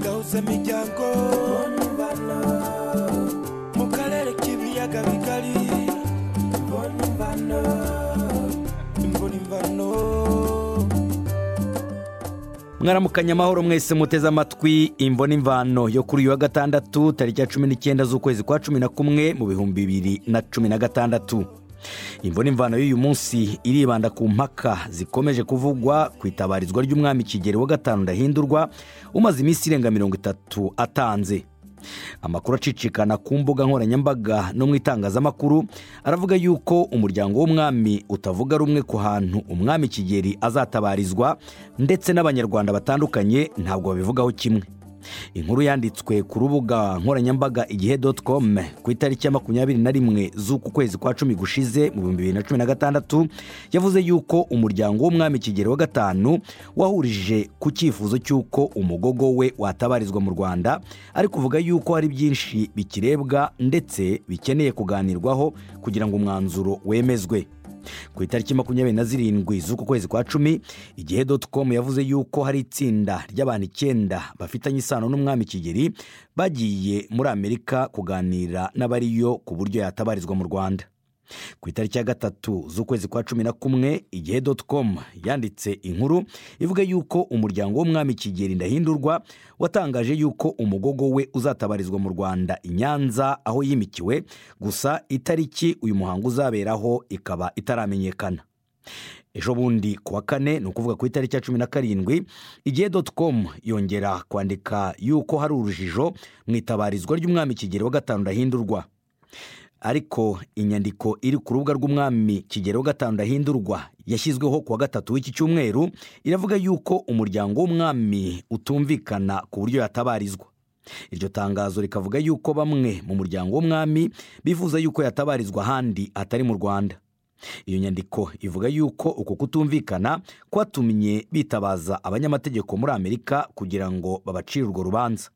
z'emiryango mu karere k'ibiyaga bigari imboni mvano mwaramukanye amahoro mwese muteze amatwi imboni imvano yo kuri uyu wa gatandatu tariki ya cumi n'icyenda z'ukwezi kwa cumi na kumwe mu bihumbi bibiri na cumi na gatandatu imboni imvano y'uyu munsi iribanda ku mpaka zikomeje kuvugwa ku itabarizwa ry'umwami kigeli wa gatanu ndahindurwa umaze iminsi irenga mirongo itatu atanze amakuru acicikana ku mbuga nkoranyambaga no mu itangazamakuru aravuga yuko umuryango w'umwami utavuga rumwe ku hantu umwami kigeli azatabarizwa ndetse n'abanyarwanda batandukanye ntabwo babivugaho kimwe inkuru yanditswe ku rubuga nkoranyambaga igihe doti komu ku itariki ya makumyabiri na rimwe z'uku kwezi kwa cumi gushize mu bihumbi bibiri na cumi na gatandatu yavuze yuko umuryango w'umwami kigeli wa gatanu wahurije ku cyifuzo cy'uko umugogo we watabarizwa mu rwanda ari kuvuga yuko hari byinshi bikirebwa ndetse bikeneye kuganirwaho kugira ngo umwanzuro wemezwe ku itariki makumyabiri na zirindwi z'uku kwezi kwa cumi igihe doti komu yavuze yuko hari itsinda ry'abantu icyenda bafitanye isano n'umwami kigeli bagiye muri amerika kuganira n'abariyo ku buryo yatabarizwa mu rwanda ku itariki ya gatatu z'ukwezi kwa cumi na kumwe igihe doti komu yanditse inkuru ivuga yuko umuryango w'umwami kigeli ndahindurwa watangaje yuko umugogo we uzatabarizwa mu rwanda i nyanza aho yimikiwe gusa itariki uyu muhango uzaberaho ikaba itaramenyekana ejo bundi ku wa kane ni ukuvuga ku itariki ya cumi na karindwi igihe doti komu yongera kwandika yuko hari urujijo mu itabarizwa ry'umwami kigeli wa gatanu ndahindurwa ariko inyandiko iri ku rubuga rw'umwami kigero wa gatanu ndahindurwa yashyizweho ku wa gatatu w'iki cyumweru iravuga yuko umuryango w'umwami utumvikana ku buryo yatabarizwa iryo tangazo rikavuga yuko bamwe mu muryango w'umwami bifuza yuko yatabarizwa ahandi atari mu rwanda iyo nyandiko ivuga yuko uku kutumvikana kwatumye bitabaza abanyamategeko muri amerika kugira ngo babacire urwo rubanza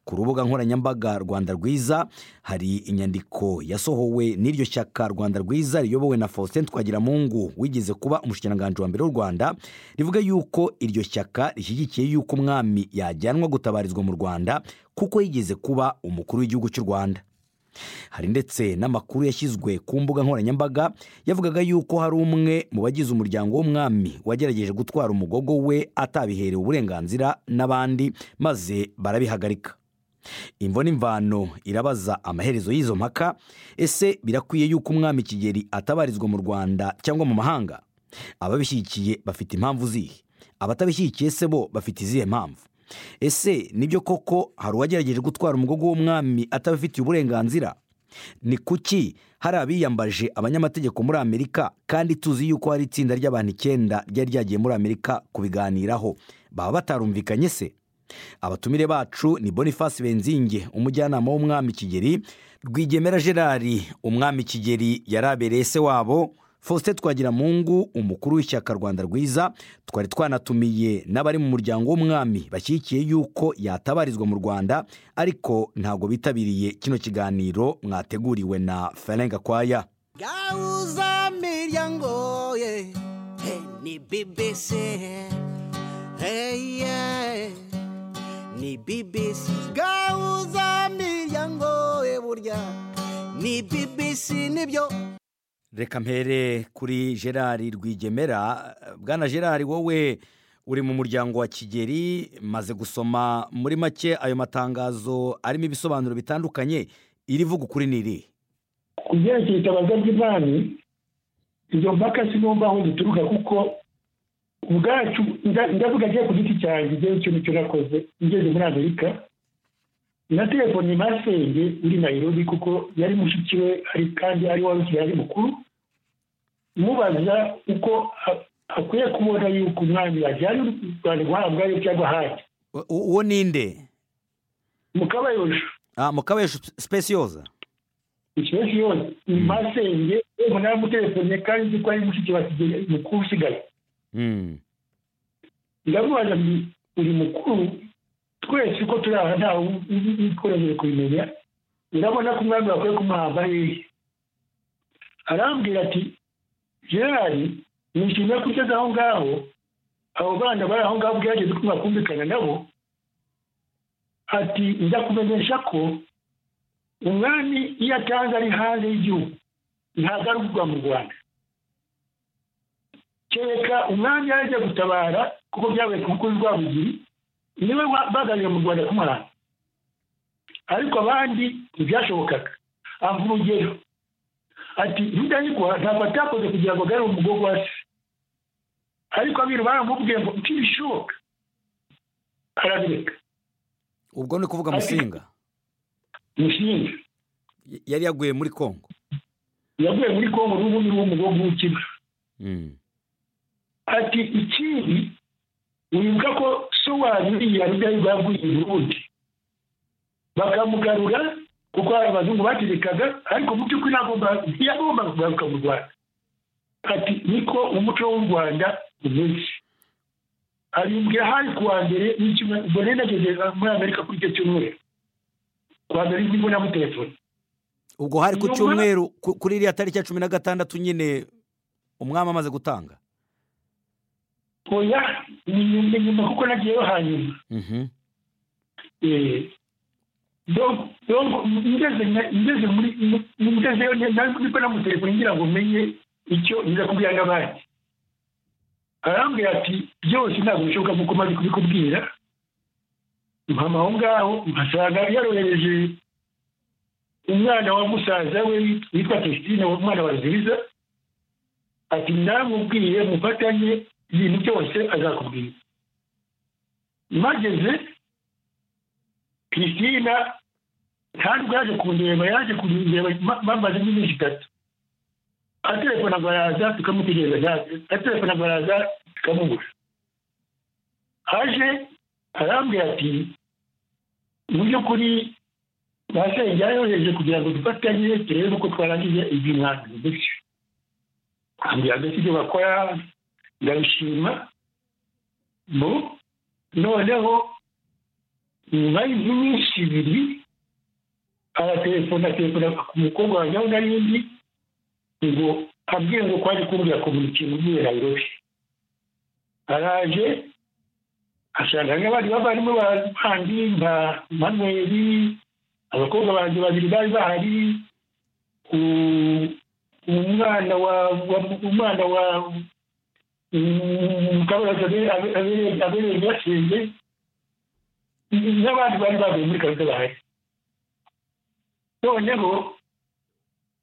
ku rubuga nkoranyambaga rwanda rwiza hari inyandiko yasohowe n'iryo shyaka rwanda rwiza riyobowe na faustin twagiramungu wigeze kuba umushikiranganji wa mbere w'u rwanda rivuga yuko iryo shyaka rishyigikiye yuko umwami yajyanwa gutabarizwa mu rwanda kuko yigeze kuba umukuru w'igihugu cy'u rwanda hari ndetse n'amakuru yashyizwe ku mbuga nkoranyambaga yavugaga yuko hari umwe mu bagize umuryango w'umwami wagerageje gutwara umugogo we atabiherewe uburenganzira n'abandi maze barabihagarika imvo n'imvano irabaza amaherezo y'izo mpaka ese birakwiye yuko umwami kigeli atabarizwa mu rwanda cyangwa mu mahanga ababishyigikiye bafite impamvu zihe abatabishyigikiye se bo bafite izihe mpamvu ese nibyo koko hari uwagerageje gutwara umugogo w'umwami atabifitiye uburenganzira ni kuki hari abiyambaje abanyamategeko muri amerika kandi tuzi yuko hari itsinda ry'abantu icyenda ryari ryagiye muri amerika kubiganiraho baba batarumvikanye se abatumire bacu ni boniface benzinge umujyanama w'umwami kigeli rwigemera gerard umwami kigeli yari abereye se wabo faustin twagiramungu umukuru w'ishyaka rwanda rwiza twari twanatumiye n'abari mu muryango w'umwami bashyigikiye yuko yatabarizwa mu rwanda ariko ntabwo bitabiriye kino kiganiro mwateguriwe na ferenga kwaya gauza miryango ye he ni bbc hey yeah, ni bbc gauza miryango ye burya ni bbc nibyo reka mpere kuri gerard rwigemera bwana gerard wowe uri mu muryango wa kigeri maze gusoma muri make ayo matangazo arimo ibisobanuro bitandukanye irivuga ukuri n'iri ku byerekeye itabaza ry'imari izo mpaka sinumva aho zituruka kuko ubwacu ndavuga agiye ku giti cyanjye igihe ikintu cyo nakoze ngeze muri amerika na telefoni masenge uri nayirobi kuko yari mushiki we kandi ari wari ukiri mukuru mubaza uko akwiye kubona yuko umwami yajyanye u rwanda guhabwa yo cyangwa ahandi uwo ni nde mukabayosha mukabayosha sipesiyoza ikibesiyoza masenge umunara mutelefone kandi uzi ko ari mushiki wa kigeli mukuru usigaye ndamubaza uri mukuru twese uko turi aha ntawe tworoheje kubimenya urabona ko umwami bakwiye kumuhamba hehe arambwira ati gerari nishimiye ko ugeze aho ngaho abo bana bari aho ngaho bwageze ko mwakumvikana nabo ati njya kumenyesha ko umwami iyo atanze ari hanze y'igihugu ntagarurwa mu rwanda kereka umwami yaje gutabara kuko byabaye ku bukuru rwabugiri niwe bagaruriye mu rwanda kumuhanda ariko abandi ntibyashobokaga ava urugero ati ntidahigwa ntabwo atakoze kugira ngo agarure umugogo wa se ariko abiru baramubwiye ngo ntibishoboka arabireka ubwo ni kuvuga musinga mushinga Y- yari yaguye muri kongo yaguye muri kongo n'ubundi n'umugogo w'ikigo Mm. ati ikindi wibuka ko so wanyu iriya rudahigwa yaguye i burundi bakamugarura kuko hari abazungu bategekaga ariko mu by'ukuri nagomba- ntiyagombaga kugaruka mu rwanda ati niko umuco w'u rwanda umeze abimbwira hari ku wa mbere w'icyumweru ubwo rero nageze muri amerika kuri icyo cyumweru ku wa mbere nibwo namutelefone ubwo hari ku Nyuma- cyumweru ku- kuri iriya tariki ya cumi na gatandatu nyine umwami amaze gutanga oya ni nyuma nyuma kuko nagiyeyo hanyuma Mhm. Eh, donc- donc ngeze na- ngeze muri ngezeyo niko namutelefone ngira ngo menye icyo nza kubwira n'abandi arambwira ati byose ntabwo bishoboka nk'uko maze kubikubwira mpama aho ngaho mpasanga yarohereje umwana wa musaza we witwa christine wa- umwana wa ziza ati ndamubwiye mufatanye ibintu byose azakubwira mageze christina ntabwo yaje kundeba yaje kundeba ma- bamaze nk'iminsi itatu atelefona ngo araza tukamutegereza ntaze atelefona ngo araza tukamubura aje arambwira ati mu by'ukuri basenge yayohereje kugira ngo dufatanye turebe uko twarangije iby'umwanzuro gutyo ambwira agati ibyo bakora ndabishima mu noneho nyuma y'iminsi ibiri aratelefona telefona ku mukobwa wanjye aho nari ndi ngo abwiye ngo kwaje kumbwira komunike muri nairobi araje asanga n'abandi bavandimwe ba- bandi nka manweri abakobwa banjye babiri bari bahari u- umwana wa wa- umwana wa mukabaraza abereye basenge n'abandi bari bavuye muri kaminuza bahari noneho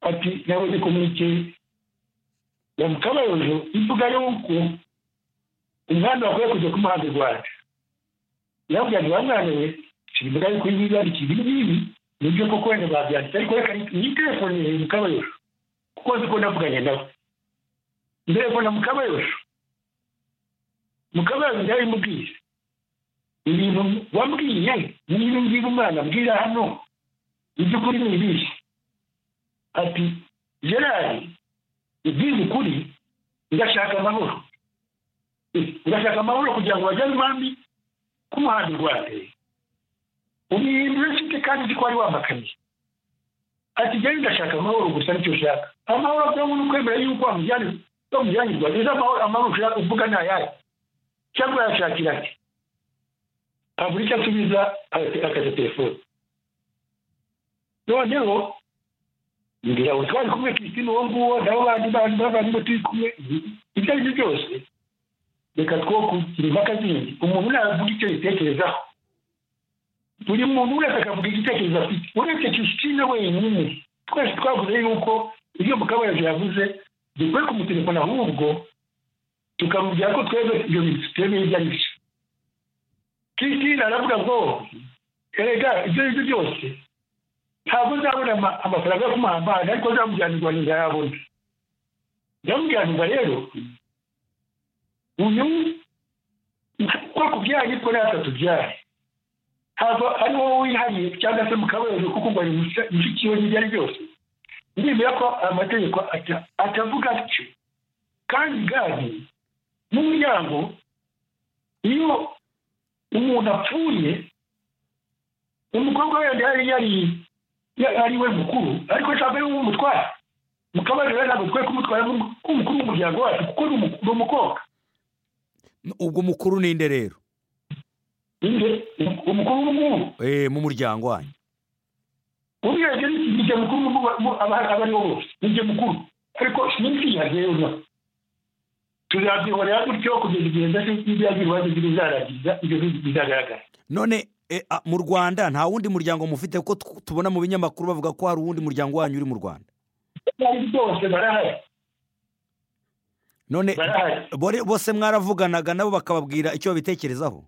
ati nabuze komunike ya mukabayojo ivuga yuko umwana wakwiye kujya kumuhanda i rwanda yabwira ngo bamwana we sirivuga yuko ibi ngibi byanditse ibi ngibi nibyo koko wenda babyanditse ariko reka nitefonere mukabayojo kuko nzi ko navuganye nawe nderefona mukabayojo mukabayojo ndabimubwiye ibintu wambwiye niba ngiba umwana mbwira hano iby'ukuri ni ibihe ati gerard ibyiza ukuri ndashaka amahoro Eh, ndashaka amahoro kugira ngo bajyane umwami k'umuhanda i rwanda umwihindura mfite kandi uzi ko wari wampakaniye ati njyewe ndashaka amahoro gusa nicyo ushaka amahoro byo ni ukwemera yuko wamujyane bamujyanye i rwanda ejo amahoro amahoro ushaka uvuga ni ayahe cyangwa yashakira ati abura icyo asubiza akaza telefone noneho ngira ngo twari kumwe Christine uwo nguwo nabo bandi bandi bavandimwe turi kumwe ibyo ari byo byose reka two kugira impaka zindi umuntu navuga icyo yitekerezaho buri muntu wese akavuga igitekerezo afite uretse Christine wenyine twese twavuze yuko ibyo mukabayaje yavuze dukwiye kumutelefona ahubwo tukamubwira ko twebwe ibyo bintu tutemeye ibyo ari byo Christine aravuga ngo erega ibyo ari byo byose ntabwo nzabona ama- amafaranga yo kumuhambana ariko nzamujyanirwa ntizayabona nzamujyanirwa rero uyu uko kubyaye ko natwe tubyaye ntabwo ari wowe wihariye cyangwa se mukabayeje kuko ngo ari musa- mushiki we n'ibyo ari byose ndemera ko amategeko ata- atavuga atyo kandi gadi n'umuryango iyo umuntu apfuye umukobwa wenda yari yari ya- ari we mukuru ariko ntabwo ari we umutwara mukabayeje rero ntabwo twe kumutwara nk'umukuru w'umuryango wacu kuko ni umu- ni umukobwa ubwo umukuru ninde rero inde umukuru w'umuhungu eh, mu muryango wanyu ubwenge ni ni jye mukuru mu- mu- aba- aba aribo bose ni jye mukuru ariko iminsi yagenda tuzabyihorera gutyo kugeza igihe ndetse n'ibyagira ibibazo bizarangiza ibyo bizagaragara none eh, ah, mu rwanda nta wundi muryango mufite kuko tw- tubona mu binyamakuru bavuga ko hari uwundi muryango wanyu uri mu rwanda bari bose barahari none barahari bore- bose mwaravuganaga nabo bakababwira icyo babitekerezaho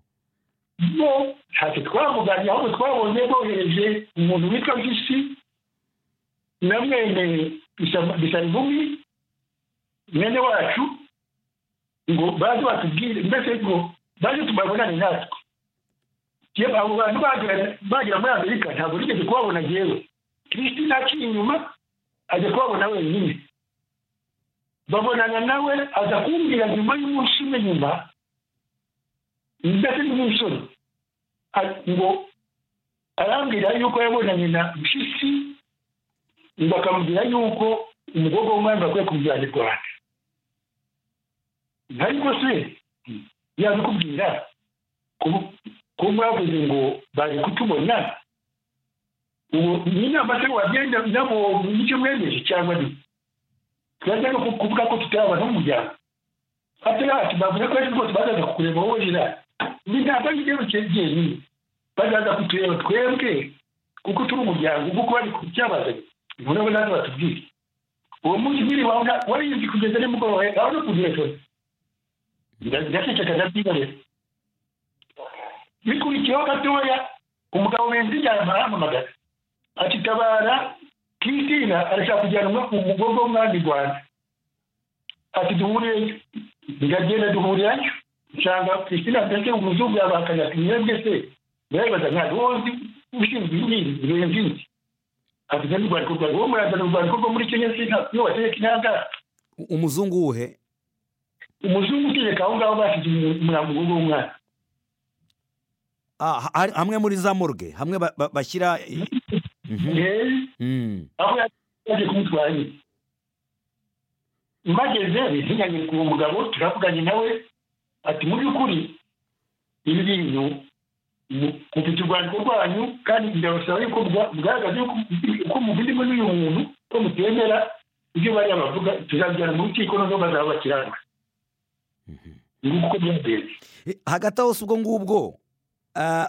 bo ntacyo twavuganye ahubwo twabonye bohereje umuntu witwa bisi na mwene Bisa- bisarimbugi mwene wacu ngo baze batubwire mbese ngo baze tubabonane natwe Yewe, abo bantu bagera- bagera muri amerika ntabwo nigeze kubabona yewe kristina akiri inyuma ajya kubabona wenyine babonana nawe aza kumbwira nyuma y'umunsi umwe nyuma ndetse n'umusore A- ngo arambwira yuko yabonanye na mpyisi ngo akamubwira yuko umukobwa w'umwami akwiye kumujyana i rwanda ariko se yabikubwira Ku- ko mwavuze ngo baje kutubona ubu ni inama se wagenda nabo nicyo mwemeje cyangwa ni twaza no ku- kuvuga ko tutabana n'umuryango atari ati bavuze ko ariko rwose bazaza kukureba wowe jira ni ntabwo ari igihembo cyenyine bazaza kutureba twebwe kuko turi umuryango kuko bari ku cyabazanye none bo nazo batubwire uwo munsi nyiri wawe na- warinzi kugeza nimugoroba aho no ku telefone Nda- ndaceceka ndabyibarira bikurikiyeho gatoya umugabo wenzi yama aramamagara ati tabara kristina arashaka kujyanwa mu mugogo w'umwami rwanda ati duhurireyo ndagenda duhurirayo nsanga kristina mbese umuzungu yabahakanye ati mwebwe se ndayibaza nka wozi ushinzwe inyiri irenze inzi ati nka n'urwandiko rwawe wowe murazana urwandiko rwo muri kenya se nta- iyo wategeka intangara U- umuzungu wuhe umuzungu utegeka aho ngaho bashyize umurambo w'umwana Ah, ha- hari- hamwe muri za morgue hamwe ba- ba- bashyira eh, mhm, yewe mhm. aho yaje kumutwara nyine mbageze bizinyanye ku mugabo turavuganye nawe ati mu by'ukuri ibi bintu mu- mufite urwandiko rwanyu kandi ndabasaba yuko mubwa- mugaragaza yuko uko muvindimo n'uyu muntu ko mutemera ibyo bariya bavuga tuzabijyana mu rukiko noneho bazaba bakiranuka nguko uko byagenze Eh, hagati aho si ubwo ngubwo ah,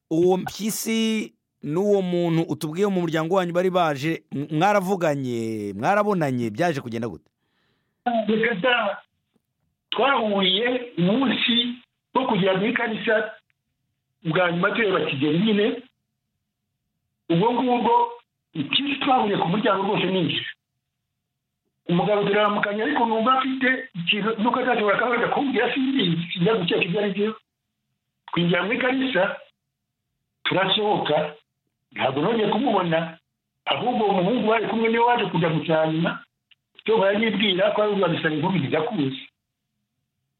uwo mpyisi n'uwo muntu utubwiye mu muryango wanyu bari baje m- mwaravuganye mwarabonanye byaje kugenda gute reka da twahuriye umunsi wo kugera muri kanisa bwa nyuma tureba kigeli nyine ubwo ngubwo ikindi twahuriye ku muryango rwose ninjira umugabo turaramukanya ariko numva afite ikintu nuko atashobora kuba yajya kumbwira simbizi sinjya gukeka ibyo ari byo twinjira muri kanisa turasohoka ntabwo nongeye kumubona ahubwo uwo muhungu bari kumwe niwe waje kujya hanyuma cyo baranyibwira ko ari urwabisaba inkumi ntijakuzi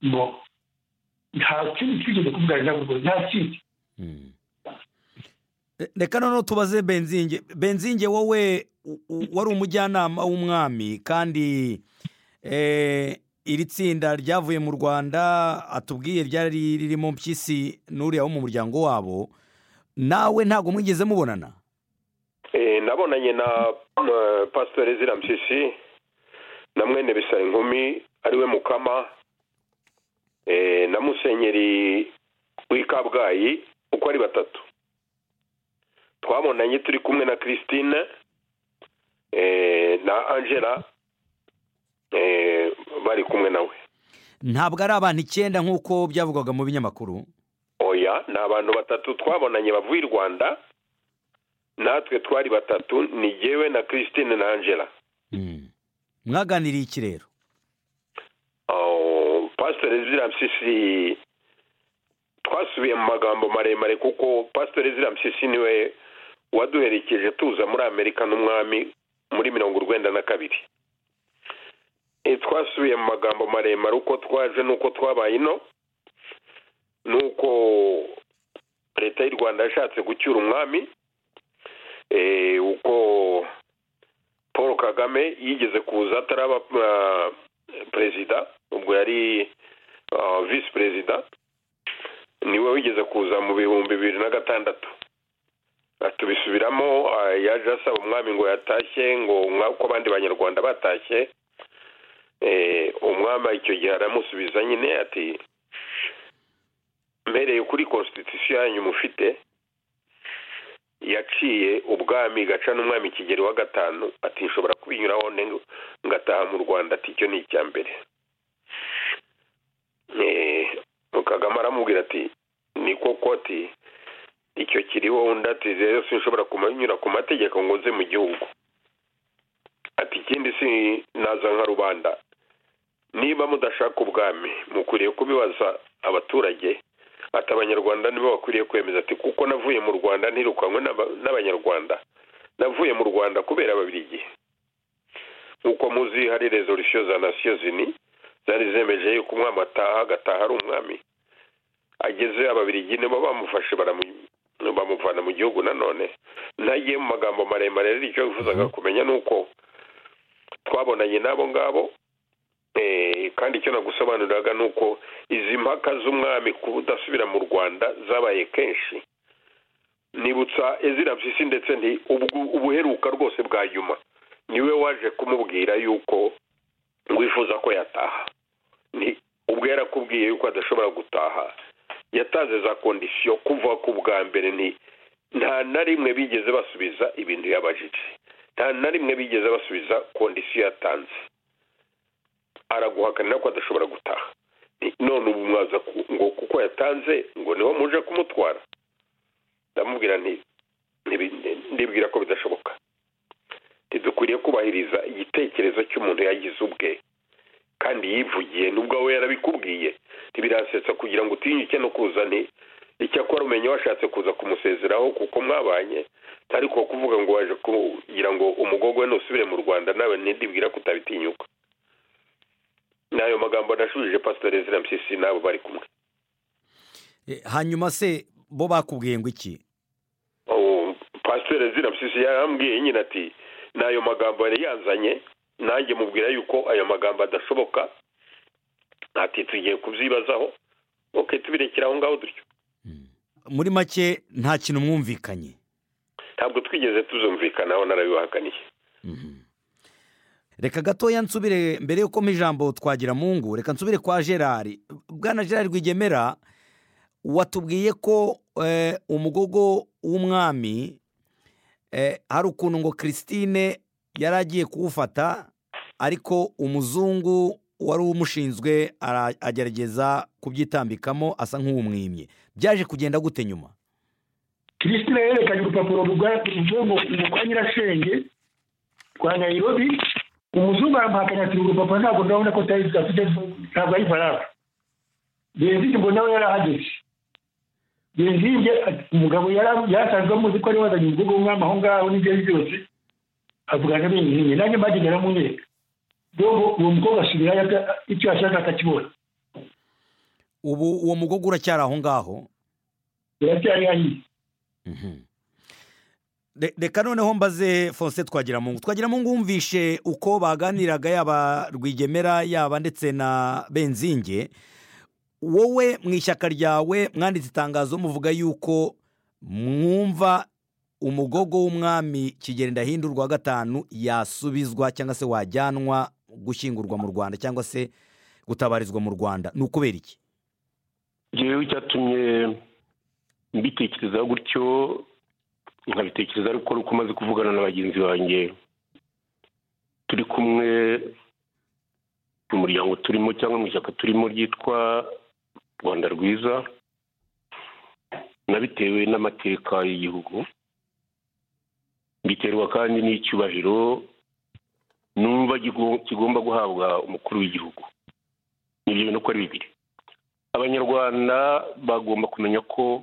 ngo nta kindi twigeze kuvugana nabo rwose nta kindi Eh, reka noneho tubaze benzinge benzinge wowe u- u- wari umujyanama w'umwami kandi eh, iri tsinda ryavuye mu rwanda atubwiye ryari ririmo mpyisi n'uriya wo mu muryango wabo nawe ntabwo mwigeze mubonana Eh, nabonanye na eh, pasiteri ezira mpyisi na mwene bisaba inkumi ariwe mukama eh, na musenyeri w'i kabgayi uko ari batatu twabonanye turi kumwe na christine eh, na angela eh, bari kumwe nawe ntabwo ari abantu icyenda nk'uko byavugwaga mu binyamakuru oya ni abantu batatu twabonanye bavuye i rwanda natwe twari batatu ni jyewe na christine na angela Mm. mwaganiriye iki rero Oh, pasiteri zirampyisi twasubiye mu magambo maremare kuko pasiteri zirampyisi niwe waduherekeje tuza muri amerika n'umwami muri mirongo urwenda na kabiri Eh, twasubiye mu magambo maremare uko twaje n'uko twabaye ino n'uko leta y'u rwanda yashatse gucyura umwami eh, uko paul kagame yigeze kuza ataraba ah, perezida ubwo yari visi perezida niwe wigeze kuza mu bihumbi bibiri na gatandatu tubisubiramo ah, yaje asaba umwami ngo yatashye ngo umwa- ko abandi banyarwanda batashye Eh, umwami icyo gihe aramusubiza nyine ati mpereye kuri constitution yanyu mufite yaciye ubwami gaca n'umwami kigeri wa gatanu ati nshobora kubinyuraho nde- ngataha mu rwanda ati icyo ni icya mbere Eh, kagame aramubwira ati ni koko ati icyo kiriho undi ati rero sinshobora kunyura ku mategeko ngo nze mu gihugu ati ikindi si naza nka rubanda niba mudashaka ubwami mukwiriye kubibaza abaturage ati abanyarwanda nibo bakwiriye kwemeza ati kuko navuye mu rwanda ntirukanywe n'aba- n'abanyarwanda navuye mu rwanda kubera ababiligi nk'uko muzi hari resolisiyo za nasiyo zini zari zemeje yuko umwami ataha agataha ari umwami ageze ababiligi nibo bamufashe baramu- bamuvana mu gihugu nanone ntagiye mu magambo maremare rero icyo bifuzaga kumenya ni uko twabonanye n'abo ngabo Eh, kandi icyo nagusobanuriraga ni uko izi mpaka z'umwami ku budasubira mu rwanda zabaye kenshi nibutsa ezira mpyisi ndetse nti ubwo- ubuheruka rwose bwa nyuma niwe waje kumubwira yuko wifuza ko yataha ni ubwo yarakubwiye yuko adashobora gutaha yatanze za kondisiyo kuva ku bwa mbere ni nta na rimwe bigeze basubiza ibintu yabajije nta na rimwe bigeze basubiza kondisiyo yatanze araguhakanira ko adashobora gutaha Ni- none ubu mwaza ku- ngo kuko yatanze ngo niho muje kumutwara ndamubwira nti ntibi- ndibwira ko bidashoboka ntidukwiriye kubahiriza igitekerezo cy'umuntu yagize ubwe kandi yivugiye nubwo we yarabikubwiye ntibirasetsa kugira ngo utinyuke no kuza nti icyakora umenye washatse kuza kumusezeraho kuko mwabanye ariko kuvuga ngo waje kugira ngo umugogwe nusubire mu rwanda nawe ntidibwira ko utabitinyuka ni ayo magambo nashubije pasiteri ezira mpyisi n'abo bari kumwe Eh, hanyuma se bo bakubwiye ngo iki Oh, pasiteri ezira mpyisi yarambwiye nyine ati ni ayo magambo yari yanzanye nanjye mubwira yuko ayo magambo adashoboka ati tugiye kubyibazaho ok tubirekera aho ngaho dutyo muri make nta kintu mwumvikanye ntabwo twigeze tuzumvikanaho narabibahakaniye reka gatoya nsubire mbere yuko mpa ijambo twagira mungu reka nsubire kwa gerard bwana gerard rwigemera watubwiye ko eh, umugogo w'umwami eh, hari ukuntu ngo christine yari agiye kuwufata ariko umuzungu wari umushinzwe ara- agerageza kubyitambikamo asa nk'uwumwimye byaje kugenda gute nyuma kirisitine yerekanye urupapuro ruvuye ngo ngo kwa nyirashenge rwa nayirobi umuzungu aramuhakanya ati uru rupapuro ntabwo ndabona ko tayizi afite ntabwo ari faraga genzige ngo nawe yarahageze genzige umugabo yari- yarasanzwe amuzi ko ari wazanye umukobwa w'umwami aho ngaho n'ibyo byose avugana n'ibintu nanjye mbagenda aramunyereka dobo uwo mukobwa asubirayo aga- icyo yashaka akakibona ubu uwo mugogo uracyari aho ngaho biracyari hariya Mhm. Re- reka noneho mbaze fonse twagiramungu twagiramungu wumvishe uko baganiraga yaba rwigemera yaba ndetse na benzinge wowe mu ishyaka ryawe mwanditse itangazo muvuga yuko mwumva umugogo w'umwami kigeri ndahindurwa wa gatanu yasubizwa cyangwa se wajyanwa gushyingurwa mu rwanda cyangwa se gutabarizwa mu rwanda ni ukubera iki rero icyatumye mbitekerezaho gutyo nkabitekereza ariko ari uko maze kuvugana na bagenzi banjye turi kumwe mu muryango turimo cyangwa mu ishyaka turimo ryitwa rwanda rwiza nabitewe n'amateka y'igihugu mbiterwa kandi n'icyubahiro numva gigo- kigomba guhabwa umukuru w'igihugu nibyo bintu uko ari bibiri abanyarwanda bagomba kumenya ko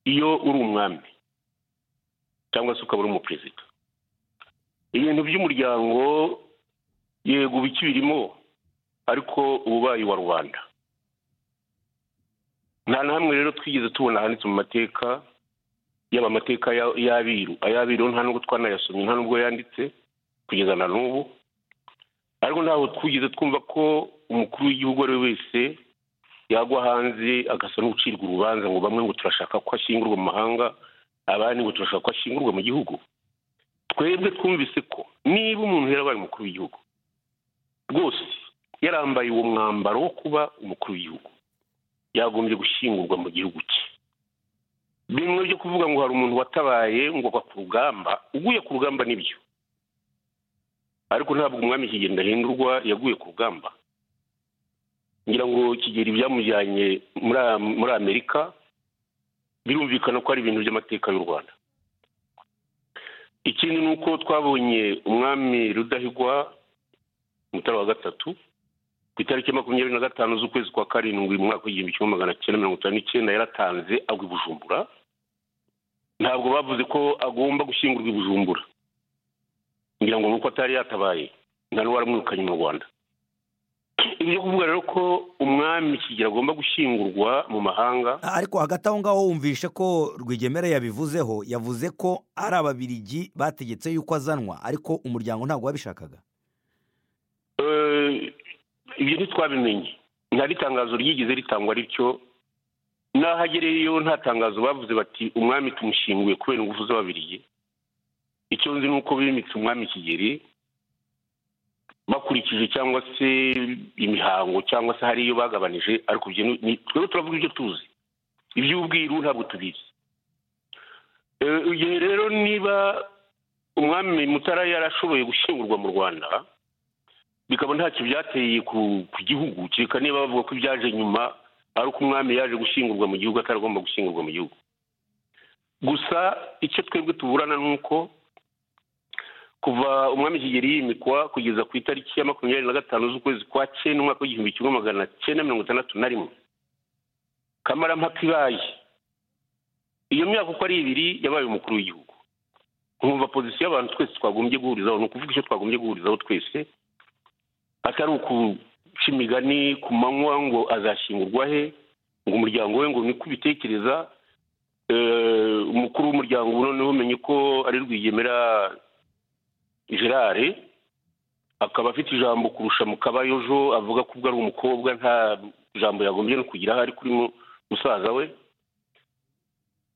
iyo uri umwami cyangwa se ukaba uri umuperezida ibintu by'umuryango yego bikibirimo ariko ububaye wa rubanda nta na hamwe rero twigeze tubona handitse mu mateka yaba amateka ya- y'abiru ay'abiru nta nubwo twanayasomye nta nubwo yanditse kugeza na n'ubu ariko ntabwo twigeze twumva ko umukuru w'igihugu uwo ari we wese yagwa hanze agasa n'ucirwa urubanza ngo bamwe ngo turashaka ko ashingurwa mu mahanga abandi ngo turashaka ko ashingurwa mu gihugu twebwe twumvise ko niba umuntu yarabaye umukuru w'igihugu rwose yarambaye uwo mwambaro wo kuba umukuru w'igihugu yagombye gushyingurwa mu gihugu cye bimwe byo kuvuga ngo hari umuntu watabaye ngo agwa ku rugamba uguye ku rugamba nibyo ariko ntabwo umwami kigenda ahindurwa yaguye ku rugamba ngira ngo kigeri byamujyanye muri muri amerika birumvikana ko ari ibintu by'amateka y'u rwanda ikindi ni uko twabonye umwami rudahigwa mutara wa gatatu ku itariki makumyabiri na gatanu z'ukwezi kwa karindwi mu mwaka w'igihumbi kimwe magana cyenda mirongo itanu n'icyenda yaratanze agwa i bujumbura ntabwo bavuze ko agomba gushyingurwa i bujumbura ngira ngo nuko atari yatabaye nta n'uwaramwirukanye mu rwanda ibyo kuvuga rero ko umwami kigera agomba gushyingurwa mu mahanga ariko hagati aho ngaho wumvishe ko rwigemera yabivuzeho yavuze ko ari ababirigi bategetse yuko azanwa ariko umuryango ntabwo wabishakaga Eh, ibyo ntitwabimenye nta n'itangazo ryigeze ritangwa rityo n'aho agereyeyo nta tangazo bavuze bati umwami tumushyinguye kubera ingufu z'ababirigi icyo nzi ni uko bimitse umwami kigeri bakurikije cyangwa se imihango cyangwa se hari iyo bagabanije ariko ibyo ni- ni- twebwe turavuga ibyo tuzi iby'ubwiru ntabwo tubizi Eh, igihe rero niba umwami mutara yarashoboye gushyingurwa mu rwanda bikaba ntacyo byateye ku ku gihugu kereka niba bavuga ko ibyaje nyuma ari uko umwami yaje gushyingurwa mu gihugu ataragomba gushyingurwa mu gihugu gusa icyo twebwe tuburana ni uko kuva umwami kigeli yimikwa kugeza ku itariki ya makumyabiri na gatanu z'ukwezi kwa cyenda umwaka w'igihumbi kimwe magana cyenda mirongo itandatu na rimwe kamarampaka ibaye iyo myaka uko ari ibiri yabaye umukuru w'igihugu nkumva pozisiyo y'abantu twese twagombye guhurizaho ni ukuvuga icyo twagombye guhurizaho twese atari ukuca imigani ku manywa ngo azashyingurwa he ngo umuryango we ngo niko ubitekereza Eh, umukuru w'umuryango ubu noneho umenye ko ari rwigemera gerard akaba afite ijambo kurusha mu kabayojo avuga ko ubwo ari umukobwa nta jambo yagombye no kugira aho ari kuri mu- musaza we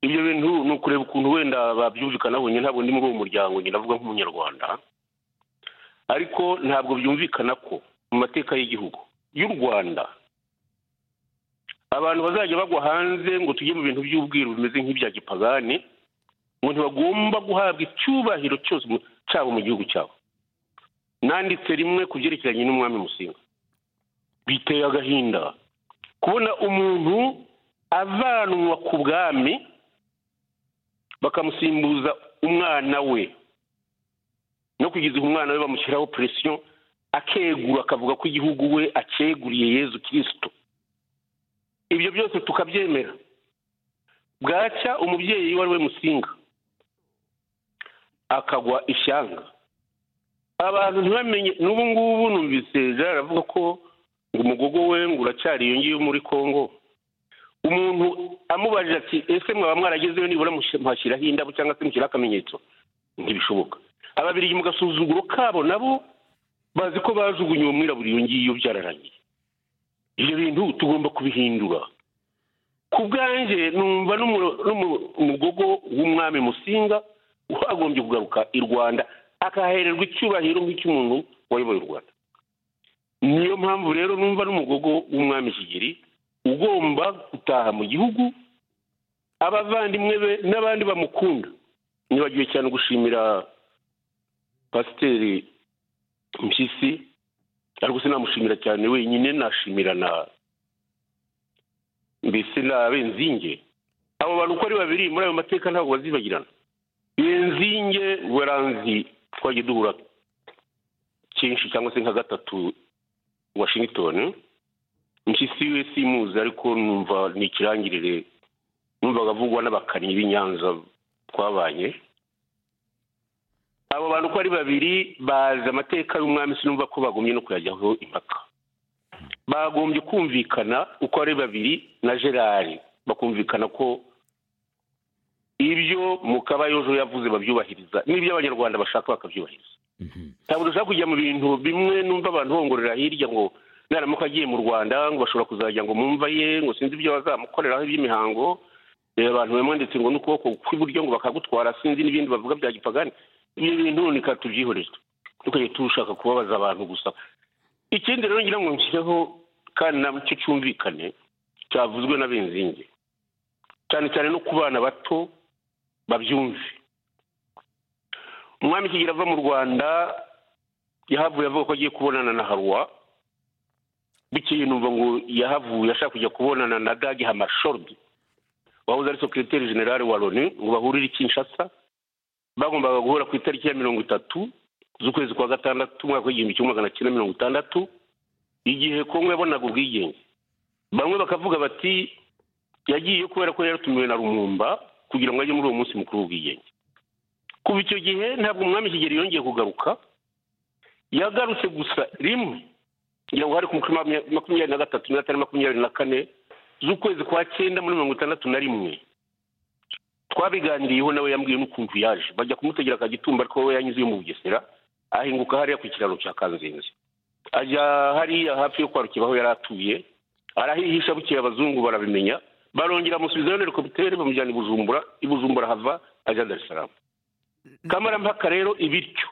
ibyo bintu ni ukureba ukuntu wenda babyumvikanaho njye ntabwo ndi muri uwo muryango njye ndavuga nk'umunyarwanda ariko ntabwo byumvikana ko mu mateka y'igihugu y'u rwanda abantu bazajya bagwa hanze ngo tujye mu bintu by'ubwiru bimeze nk'ibya gipagani ngo ntibagomba guhabwa icyubahiro cyose mu- cyabo mu gihugu cyabo nanditse rimwe ku byerekeranye n'umwami musinga biteye agahinda kubona umuntu avanwa ku bwami bakamusimbuza umwana we no kugeza igihe umwana we bamushyiraho presiyo akegura akavuga ko igihugu we acyeguriye yezu kirisito ibyo byose tukabyemera bwacya umubyeyi wari we musinga akagwa ishyanga abantu ntibamenye n'ubu ngubu numvise gerard avuga ko ngo umugogo we ngo uracyari iyo ngiyo muri congo umuntu amubajije ati ese mwaba mwaragezeyo nibura mush- muhashyiraho indabo cyangwa se mushyiraho akamenyetso ntibishoboka ababirigi mu gasuzuguro kabo nabo bazi ko bajugunye uwo mwirabura iyo ngiyo byararangiye ibyo bintu tugomba kubihindura ku bwanjye numva n'umu- n'umu- umugogo w'umwami musinga wagombye kugaruka i rwanda akahererwa icyubahiro nk'icy'umuntu wayoboye u rwanda niyo mpamvu rero numva n'umugogo w'umwami kigeri ugomba gutaha mu gihugu abavandimwe be n'abandi bamukunda nibagiwe cyane gushimira pasiteri mpyisi ariko sinamushimira cyane wenyine nashimira na mbese na benzinge abo bantu uko ari babiri muri ayo mateka ntabwo bazibagirana benzinge weranzi twagiye duhura kenshi cyangwa se nka gatatu washington mpyisi we simuzi ariko numva ni ikirangirire numvaga avugwa n'abakanyi b'i nyanza twabanye abo bantu uko ari babiri bazi amateka y'umwami sinumva ko bagombye no kuyajyaho impaka bagombye kumvikana uko ari babiri na gerard bakumvikana ko ibyo mu kabayojo yavuze babyubahiriza n'ibyo abanyarwanda bashaka bakabyubahiriza ntabwo dushaka kujya mu bintu bimwe numva abantu bongorera hirya ngo naramuka agiye mu rwanda ngo bashobora kuzajya ngo mumva ye ngo sinzi ibyo bazamukoreraho iby'imihango reba abantu bamwanditse ngo n'ukuboko kw'iburyo ngo bakagutwara sinzi n'ibindi bavuga bya gipagani ibyo bintu ni tubyihoreze tukajya tushaka kubabaza abantu gusa ikindi rero ngira ngo nshyireho kandi nacyo cyumvikane cyavuzwe n'abenzinge cyane cyane no ku bana bato babyumve umwami kigira ava mu rwanda yahavuye avuga ko agiye kubonana na haruwa bikeye numva ngo yahavuye ashaka kujya kubonana na dagi hamashordi wahoze ari sekiriteri generale wa loni ngo bahurire i kinshasa bagombaga guhura ku itariki ya mirongo itatu z'ukwezi kwa gatandatu umwaka w'igihumbi kimwe magana cyenda mirongo itandatu igihe kongo yabonaga ubwigenge bamwe bakavuga bati yagiye kubera ko yaratumiwe na rumumba kugira ngo ajye muri uwo munsi mukuru w'ubwigenge kuva icyo gihe ntabwo umwami kigeli yongeye kugaruka yagarutse gusa rimwe ngira ngo hari ku mutima makumyabiri na gatatu n'atari makumyabiri na kane z'ukwezi kwa cyenda muri mirongo itandatu na rimwe twabiganiriyeho nawe yambwiye n'ukuntu yaje bajya kumutegera akagitumba ariko we yanyuze mu bugesera ahinguka hariya ku kiraro cya kanzenze ajya hariya hafi yo kwarukira aho yari atuye arahihisha bukeye abazungu barabimenya barongera amusubizayo na helikopiteri bamujyana i bujumbura i bujumbura hava ajya darisaramu kamarampaka rero ibiryo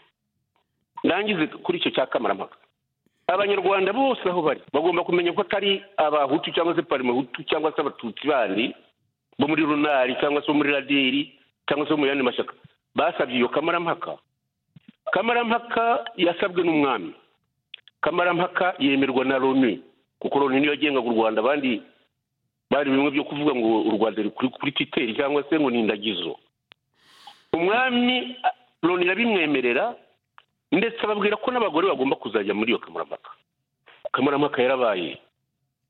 ndangize kuri icyo cya kamarampaka abanyarwanda bose aho bari bagomba kumenya ko atari abahutu cyangwa se parimahutu cyangwa se abatutsi bandi bo muri runari cyangwa se bo muri radiri cyangwa se bo mu yandi mashyaka basabye iyo kamarampaka kamarampaka yasabwe n'umwami kamarampaka yemerwa na loni kuko loni niyo yagengaga u rwanda abandi bari bimwe byo kuvuga ngo u rwanda ruri kuri titeri cyangwa se ngo ni indagizo umwami loni irabimwemerera ndetse ababwira ko n'abagore bagomba kuzajya muri iyo kamarampaka kamarampaka yarabaye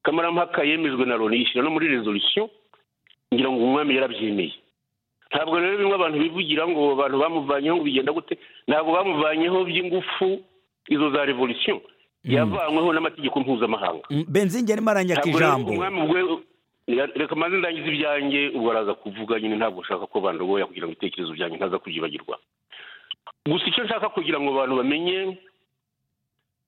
kamarampaka yemejwe na loni yishyira no muri rezolisiyo ngira ngo umwami yarabyemeye ntabwo rero bimwe abantu bivugira ngo abantu bamuvanyeho ngo bigenda gute ntabwo bamuvanyeho by'ingufu izo za revolisiyo yavanyweho n'amategeko mpuzamahanga benzinge arimo aranyaka ntabwo rero ijambo umwami ubwe reka maze ndangize ibyanjye ubwo araza kuvuga nyine ntabwo ushaka ko bandogoya kugira ngo ibitekerezo byanjye ntaza kubyibagirwa gusa icyo nshaka kugira ngo abantu bamenye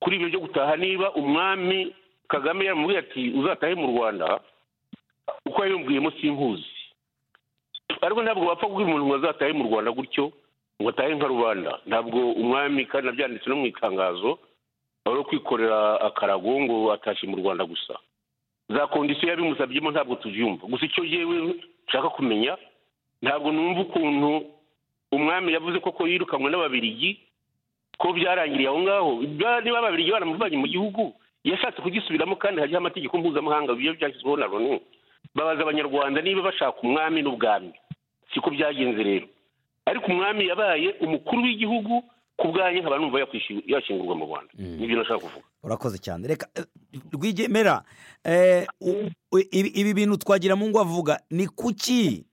kuri ibyo byo gutaha niba umwami kagame yaramubwiye ati uzatahe mu rwanda uko yabimbwiyemo simpuzi ariko ntabwo wapfa kubwira umuntu ngo azatahe mu rwanda gutyo ngo atahe nka rubanda ntabwo umwami kandi nabyanditse no mu itangazo wari wo kwikorera akarago ngo atashye mu rwanda gusa za kondisiyo yabimusabyemo ntabwo tubyumva gusa icyo yewe nshaka kumenya ntabwo numva ukuntu umwami yavuze ko ko yirukanwe n'ababirigi ko byarangiriye aho ngaho Ba- niba ababirigi baramuvanye mu gihugu yashatse kugisubiramo kandi hariho amategeko mpuzamahanga biyo byashyizweho na loni babaza abanyarwanda niba bashaka umwami n'ubwami siko byagenze rero ariko umwami yabaye umukuru w'igihugu ku bwanjye nkaba numva yakwishyura- yashingurwa mu rwanda nibyo nashaka kuvuga urakoze cyane reka eh, rwigemera eh, u- u- ibi ibi bintu twagira mu ngo avuga ni kuki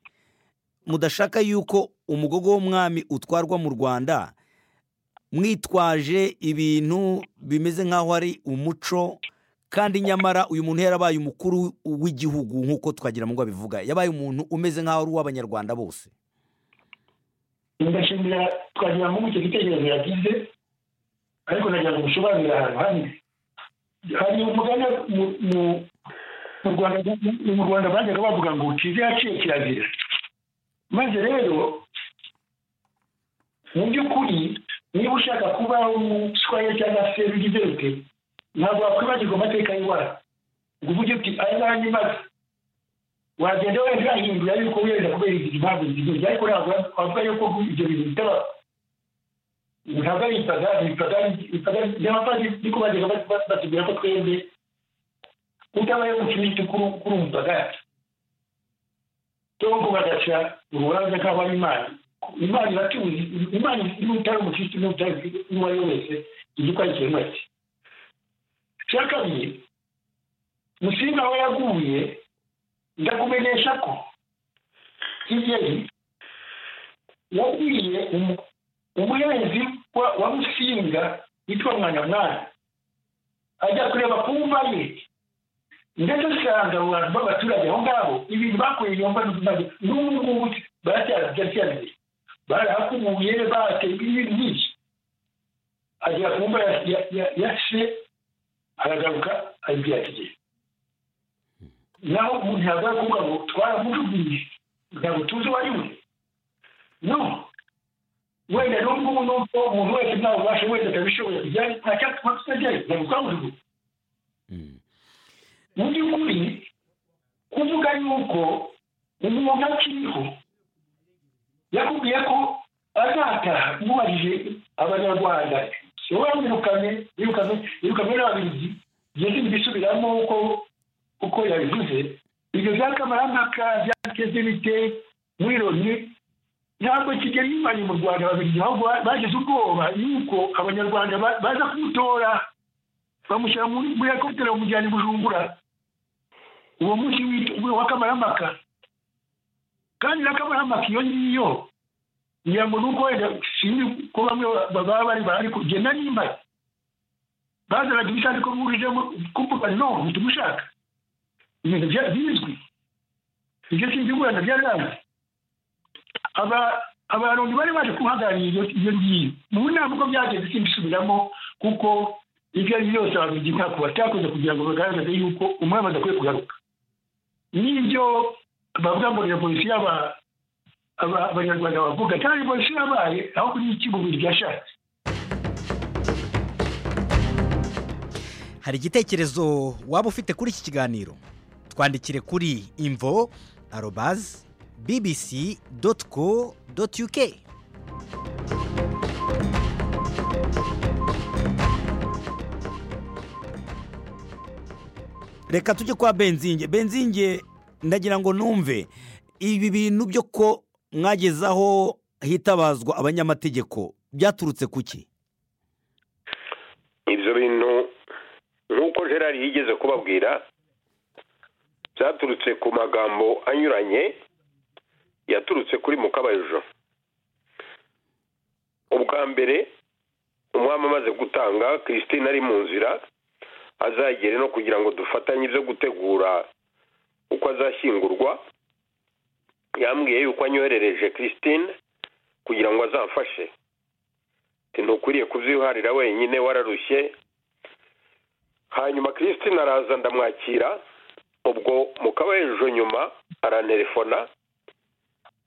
mudashaka yuko umugogo w'umwami utwarwa mu rwanda mwitwaje ibintu bimeze nk'aho ari umuco kandi nyamara uyu muntu yarabaye umukuru w'igihugu nk'uko twagira mu ngo abivuga yabaye umuntu umeze nk'aho ari uw'abanyarwanda bose ndashimira twagira ngo icyo gitekerezo yagize ariko nagira ngo usobanurire ahantu hamwe hari umugani mu- mu- mu rwanda mu rwanda bajyaga bavuga ngo ukize yaciye kirazira maze rero mu by'ukuri niba ushaka kuba umuswahili cyangwa se ugize ute ntabwo wakwibagirwa amateka y'iwacu ngo uvuge uti aya n'andi maze wagenda wenda urahindura yuko wenda kubera izi impamvu zizindi ariko ntabwo wavuga yuko ibyo bintu bitabaho ntabwo ari ipagani ipagani ipagani n'abapadiri niko bajyaga ba- batubwira ko twebwe utabaye umukirisitu kuri kuri umupagani cyangwa bagaca urubanza nk'aho ari imana imana iratuzi imana n'utari umukirisitu n'utari n'uwo ari we wese izi ko ari ikintu ati cya kabiri musinga aho yaguye ndakumenyesha ko kigeli yabwiye umu- umuhinzi wa- wa musinga witwa mwana mwana ajya kureba ku mva ye ndetse usanga abo bantu b'abaturage aho ngabo ibintu bakuye iyo mva n'utumaze n'ubu ngubu baracyabyabye barahakubuye bateye ibintu byinshi agera ku mva ya- ya- ya ya se aragaruka aribyo yategeye naho umuntu yagaruka kuvuga ngo twaramutubwiye ntabwo tuzi uwo ari we no wenda n'ubwo ubu n'ubwo umuntu wese nta bubasha wese atabishoboye kujya nta cyatuma tutajyayo ntabwo twamujugunya mu by'ukuri kuvuga yuko umuntu akiriho yakubwiye ko azataha yubahije abanyarwanda wowe wirukane wirukane wirukane n'ababiligi bigeze bisubiramo uko uko yabivuze ibyo by'akamaramaka byateze bite muri loni ntabwo kigeli yimanye mu rwanda ababiligi ahubwo bagize ubwoba yuko abanyarwanda ba- baza kumutora bamushyira muri muri helikopiteri bamujyana i bujumbura uwo munsi w'it- w'akamaramaka kandi n'akamaramaka iyo ngiyo ngira ngo nuko wenda sinzi ko bamwe baba bari bari kugenda nimba bazanaga ibisanduku burijemo kuvuga no ntitumushaka ibintu bya- bizwi ibyo sinzi wenda byararanze aba abantu bari baje kuhagararira iyo iyo ngiyo mu nama uko byagenze simbisubiramo kuko ibyo ari byo byose ababiligi ntabwo batakoze kugira ngo bagaragaze yuko umwami adakwiye kugaruka n'ibyo bavuga ngo ni polisi y'aba aba- abanyarwanda bavuga kandi polisi yabaye aho kuri iki bubiri byashatse hari igitekerezo waba ufite kuri iki kiganiro twandikire kuri imvo arobazi bibisi doti ko doti yuke reka tujye kwa benzinge benzinge ndagira ngo numve ibi bintu byo ko mwagezaho hitabazwa abanyamategeko byaturutse ku ki ibyo bintu nk'uko gerard yigeze kubabwira byaturutse ku magambo anyuranye yaturutse kuri mukabajo ubwa mbere umwami amaze gutanga christine ari mu nzira azagere no kugira ngo dufatanye ibyo gutegura uko azashyingurwa yambwiye yuko anyoherereje christine kugira ngo azamfashe ntukwiriye kubyiharira wenyine wararushye hanyuma christine araza ndamwakira ubwo mukaba ejo nyuma arantelefona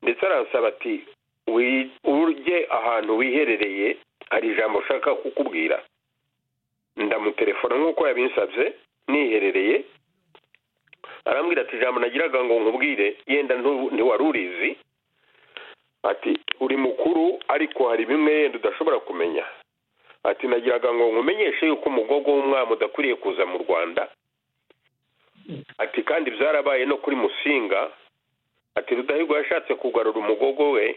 ndetse aransaba ati "Wi- ujye ahantu wiherereye hari ijambo ushaka kukubwira ndamutelefona nk'uko yabinsabye niherereye arambwira ati ijambo nagiraga ngo nkubwire yenda ntu- ntiwari urizi ati uri mukuru ariko hari bimwe yenda udashobora kumenya ati nagiraga ngo nkumenyeshe yuko umugogo w'umwami udakwiriye kuza mu rwanda ati kandi byarabaye no kuri musinga ati rudahigwa yashatse kugarura umugogo we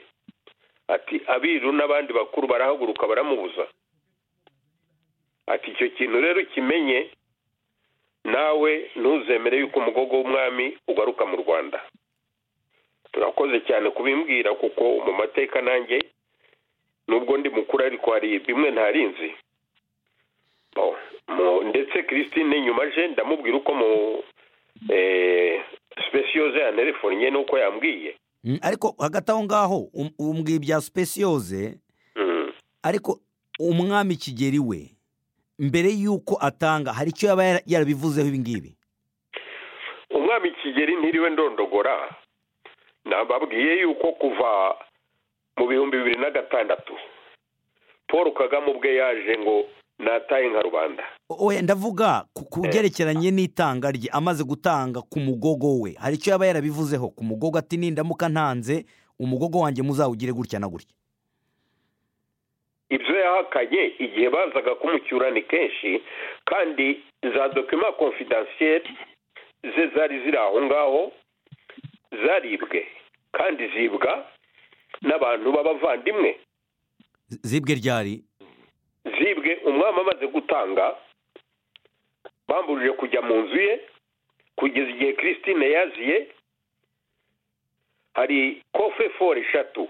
ati abiru n'abandi bakuru barahaguruka baramubuza ati icyo kintu rero ukimenye nawe ntuzemere yuko umugogo w'umwami ugaruka mu rwanda turakoze cyane kubimbwira kuko mu mateka nanjye nubwo ndi mukuru ariko hari bimwe ntarinzi Bo, mu- ndetse christine nyuma aje ndamubwira uko mu sipesiyoze yanterefonnye n'uko yambwiye Mm, ariko hagati aho ngaho um- umbwiye ibya sipesiyoze Mm. ariko umwami kigeri we mbere y'uko atanga hari icyo yaba yara- yarabivuzeho ibi ngibi umwami kigeri ntiriwe ndondogora nababwiye yuko kuva mu bihumbi bibiri na gatandatu paul kagame ubwe yaje ngo nataye nka rubanda O- oya ndavuga ku- ku byerekeranye n'itanga rye amaze gutanga ku mugogo we hari icyo yaba yarabivuzeho ku mugogo ati nindamuka ntanze umugogo wanjye muzawugire gutya na gutya ibyo yahakanye igihe bazaga kumucyura ni kenshi kandi za dokima konfidansiyeri ze zari ziri aho ngaho zaribwe kandi zibwa n'abantu b'abavandimwe Z- zibwe ryari zibwe umwami amaze gutanga bambujije kujya mu nzu ye kugeza igihe christine yaziye hari kofe foro eshatu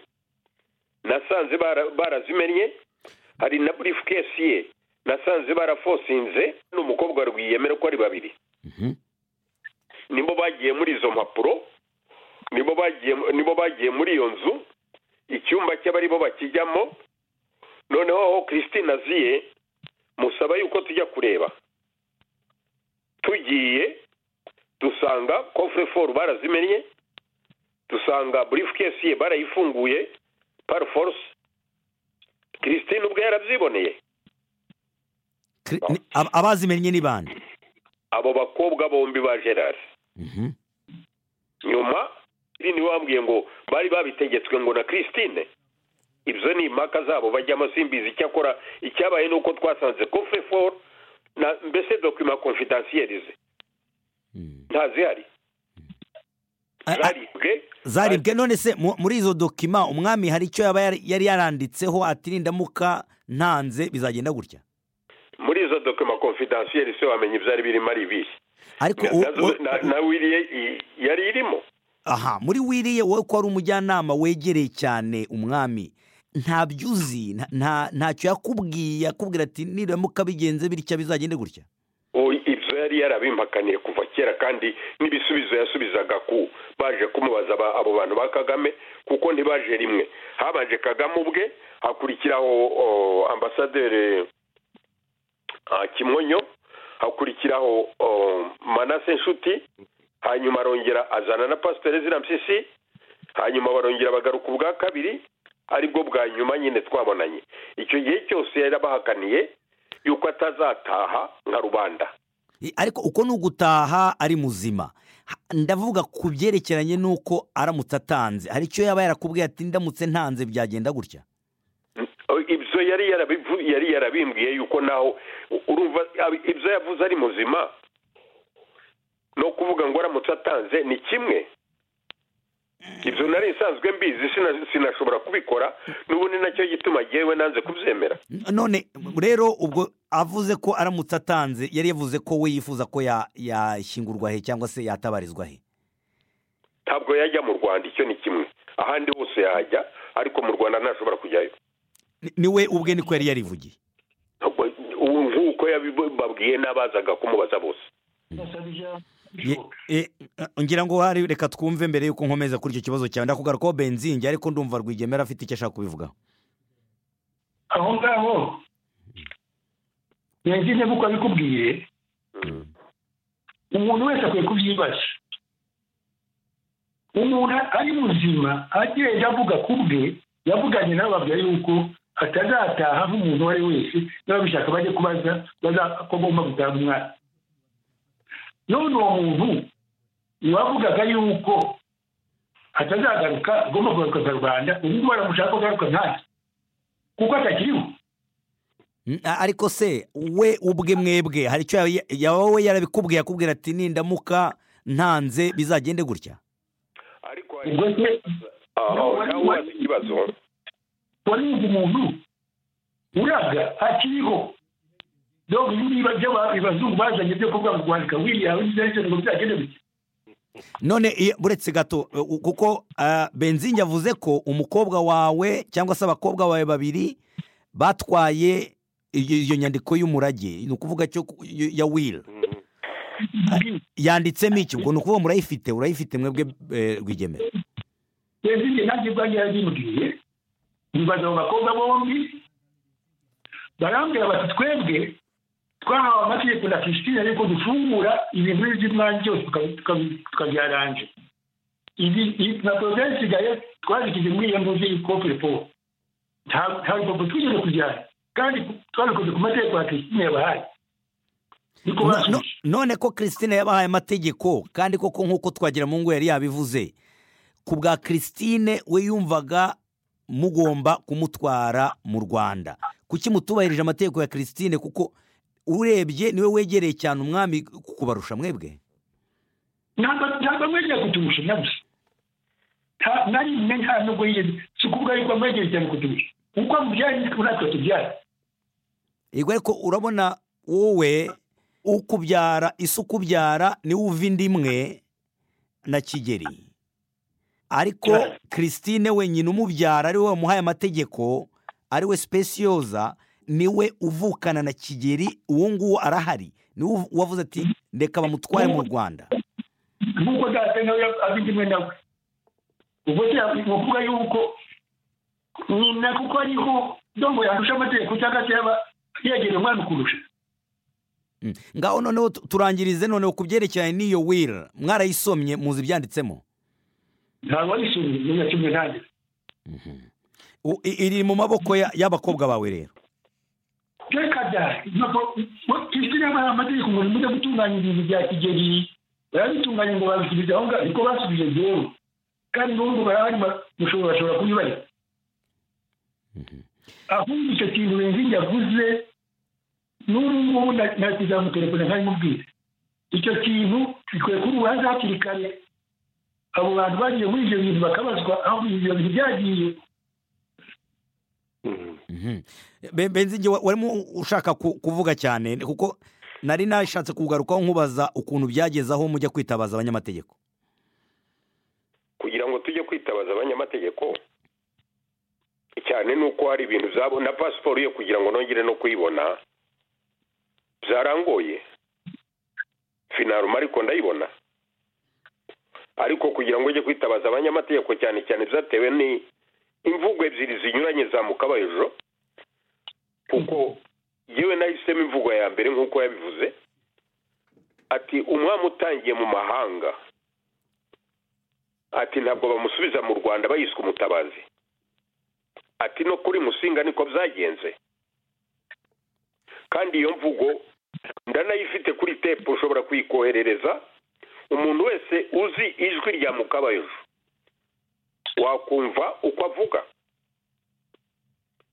nasanze bara- barazimennye hari na burifukesi ye nasanze barafosinze n'umukobwa rwiyemera ko ari babiri Mhm. nibo bagiye muri izo mpapuro nibo bagiye nibo bagiye muri iyo nzu icyumba cy'abari bo bakijyamo noneho aho christine aziye musaba yuko tujya kureba tugiye dusanga kofure foru barazimennye dusanga burifu kesi ye barayifunguye paruforosi christine ubwe yarabyiboneye Kri- ni- ab- abazimennye ni bande abo bakobwa bombi ba gerard Mhm. nyuma ni wambwiye ngo bari babitegetswe ngo na christine ibyo ni impaka zabo bajyamo simbizi icyakora icyabaye ni uko twasanze kofure foru na mbese dokima konfidansiyerize Mm. ntazihari A- a- zaribwe zaribwe none se mu- muri izo dokima umwami hari icyo yaba yari- yari yaranditseho ati nindamuka ntanze bizagenda gutya muri izo dokima konfidansiyeri se wamenya ibyari birimo ari ibihe ariko Na- u- nazo- u- na- nawe iriye i- yari irimo aha muri wiriye wowe ko ari umujyanama wegereye cyane umwami ntabyo uzi nta- nta- ntacyo yakubwiye yakubwira ati niramuka bigenze bitya bizagende gutya O, ibyo yari yarabimpakaniye kuva kera kandi n'ibisubizo yasubizaga ku baje kumubaza aba- abo bantu ba kagame kuko ntibaje rimwe habanje kagame ubwe hakurikiraho o, ambasaderi ah, kimonyo hakurikiraho o, manase nshuti hanyuma arongera azana na pasiteri zirampyisi hanyuma barongera bagaruka ubwa kabiri aribwo bwa nyuma nyine twabonanye icyo gihe cyose yari abahakaniye yuko atazataha nka rubanda I- ariko uko ni ugutaha ari muzima Ha- ndavuga ku byerekeranye n'uko aramutse atanze hari icyo yaba yarakubwiye ati ndamutse ntanze byagenda gutya ibyo yari yarabivu- yari yarabimbwiye yuko naho urumva ab- ibyo yavuze ari muzima no kuvuga ngo aramutse atanze ni kimwe ibyo nari nsanzwe mbizi sina- sinashobora kubikora n'ubundi nacyo gituma yewe nanze kubyemera N- none rero ubwo avuze ko aramutse atanze yari yavuze ko we yifuza ko ya- yashyingurwa he cyangwa se yatabarizwa he ntabwo yajya mu rwanda icyo ni kimwe ahandi hose yajya ariko mu rwanda ntashobora kujyayo Ni- ni we ubwe niko yari yarivugiye Ntabwo- ubu nk'uko yabibabwiye n'abazaga kumubaza bose basaba ijambo Ye- e, e, ngira ngo hari reka twumve mbere y'uko nkomeza kuri icyo kibazo cyawe ndakugarukaho benzingi ariko ndumva rwigemera afite icyo ashaka kubivugaho aho ngaho yagize nk'uko abikubwiye umuntu wese akwiye kubyibaza umuntu ari muzima agenda avuga ku bwe yavuganye n'ababwira yuko atazataha nk'umuntu uwo ari we wese niba bishaka bajye kubaza baza- ko bagomba gutaha umwana none uwo muntu wavugaga yuko atazagaruka agomba kugarukaza rubanda ubu ngubu baramushaka ko agaruka nkanjye kuko atakiriho Mm, a- ariko se we ubwe mwebwe hari icyo yaba- yaba we yarabikubwiye akubwira ati nindamuka ntanze bizagende gutya ariko ubwo hari- se aho nawe wazi ikibazo warinze umuntu uraga akiriho dore niba abazungu bazanye byo kuvuga ngo guhanika wiriya wizeze ngo byagende bike none iyo- buretse gato e, u- kuko ah, benzingi yavuze ko umukobwa wawe cyangwa se abakobwa bawe babiri batwaye iyo iyo nyandiko y'umurage ni ukuvuga cyo ku- y- ya wiri yanditsemo iki ngo ni ukuvuga murayifite urayifite mwebwe e, rwigemera rero ibyo nanjye ubwanjye yarabimbwiye bibaza abo bakobwa bombi barambwira bati twebwe twahawe amategeko na christine ariko dufungura ibintu by'umwanya byose tukabyaranje ibi ibi- na porogaramu isigaye twabishyize muri iyo mbuga y'ikopere paul nta- nta rupapuro twigeze kujyana kandi twabikoze ku mategeko ya christine yabahaye niko No- no- basubije none ko christine yabahaye amategeko kandi koko nk'uko twagira mu ngo yari yabivuze ku bwa christine we yumvaga mugomba kumutwara mu rwanda kuki mutubahirije amategeko ya christine kuko urebye niwe wegereye cyane umwami kubarusha mwebwe ntabwo ntabwo amwegereye kuturusha na gusa nta- nari mwe nta nubwo yigeze si ukuvuga yuko amwegereye cyane kuturusha uko amubyaye niko natwe tubyara yego ariko urabona wowe ukubyara isi ukubyara niwe uva inda imwe na kigeri ariko christine wenyine umubyara ariwe wamuhaye amategeko ariwe specioza niwe uvukana na kigeri uwo nguwo arahari niwe wavuze ati reka bamutware mu rwanda nk'uko data nawe abindi imwe nawe ubwo se ni ukuvuga yuko nyina kuko ariho ndongo yandusha amategeko cyangwa se yaba yegereye umwana ukurusha ngaho noneho tu- turangirize noneho ku byerekeranye n'iyo wira mwarayisomye muzi ibyanditsemo ntabwo warishimye igihe kimwe nanjye U- i- iri mu maboko ya- y'abakobwa bawe rero reka bya ntabwo kristo niba hari amategeko ngo nimujye gutunganya ibintu bya kigeli barabitunganya ngo babisubize aho ngaho niko basubije rero kandi n'ubwo barahari ba- mushobora bashobora kubibarika ahubwo icyo kintu benzingi yavuze n'ubu ngubu nakizamutelefone ntabimubwire icyo kintu bikwiye kuba urubanza hakiri kare abo bantu bagiye muri ibyo bintu bakabazwa aho ibyo bintu byagiye Be- benzinge wa- warimo ushaka ku- kuvuga cyane kuko nari nashatse kugarukaho nkubaza ukuntu byageze aho mujya kwitabaza abanyamategeko kugira ngo tujye kwitabaza abanyamategeko cyane nuko hari ibintu zabo na pasiporo yo kugira ngo nongere no kuyibona byarangoye finaruma ariko ndayibona ariko kugira ngo ujye kwitabaza abanyamategeko cyane cyane byatewe ni imvugo ebyiri zinyuranye za mukabayejo kuko yewe nahisemo imvugo ya mbere nk'uko yabivuze ati umwami utangiye mu mahanga ati ntabwo bamusubiza mu rwanda bayiswe umutabazi ati no kuri musinga niko byagenze kandi iyo mvugo ndanayifite kuri tepu ushobora kuyikoherereza umuntu wese uzi ijwi rya mukabayejo wakumva uko avuga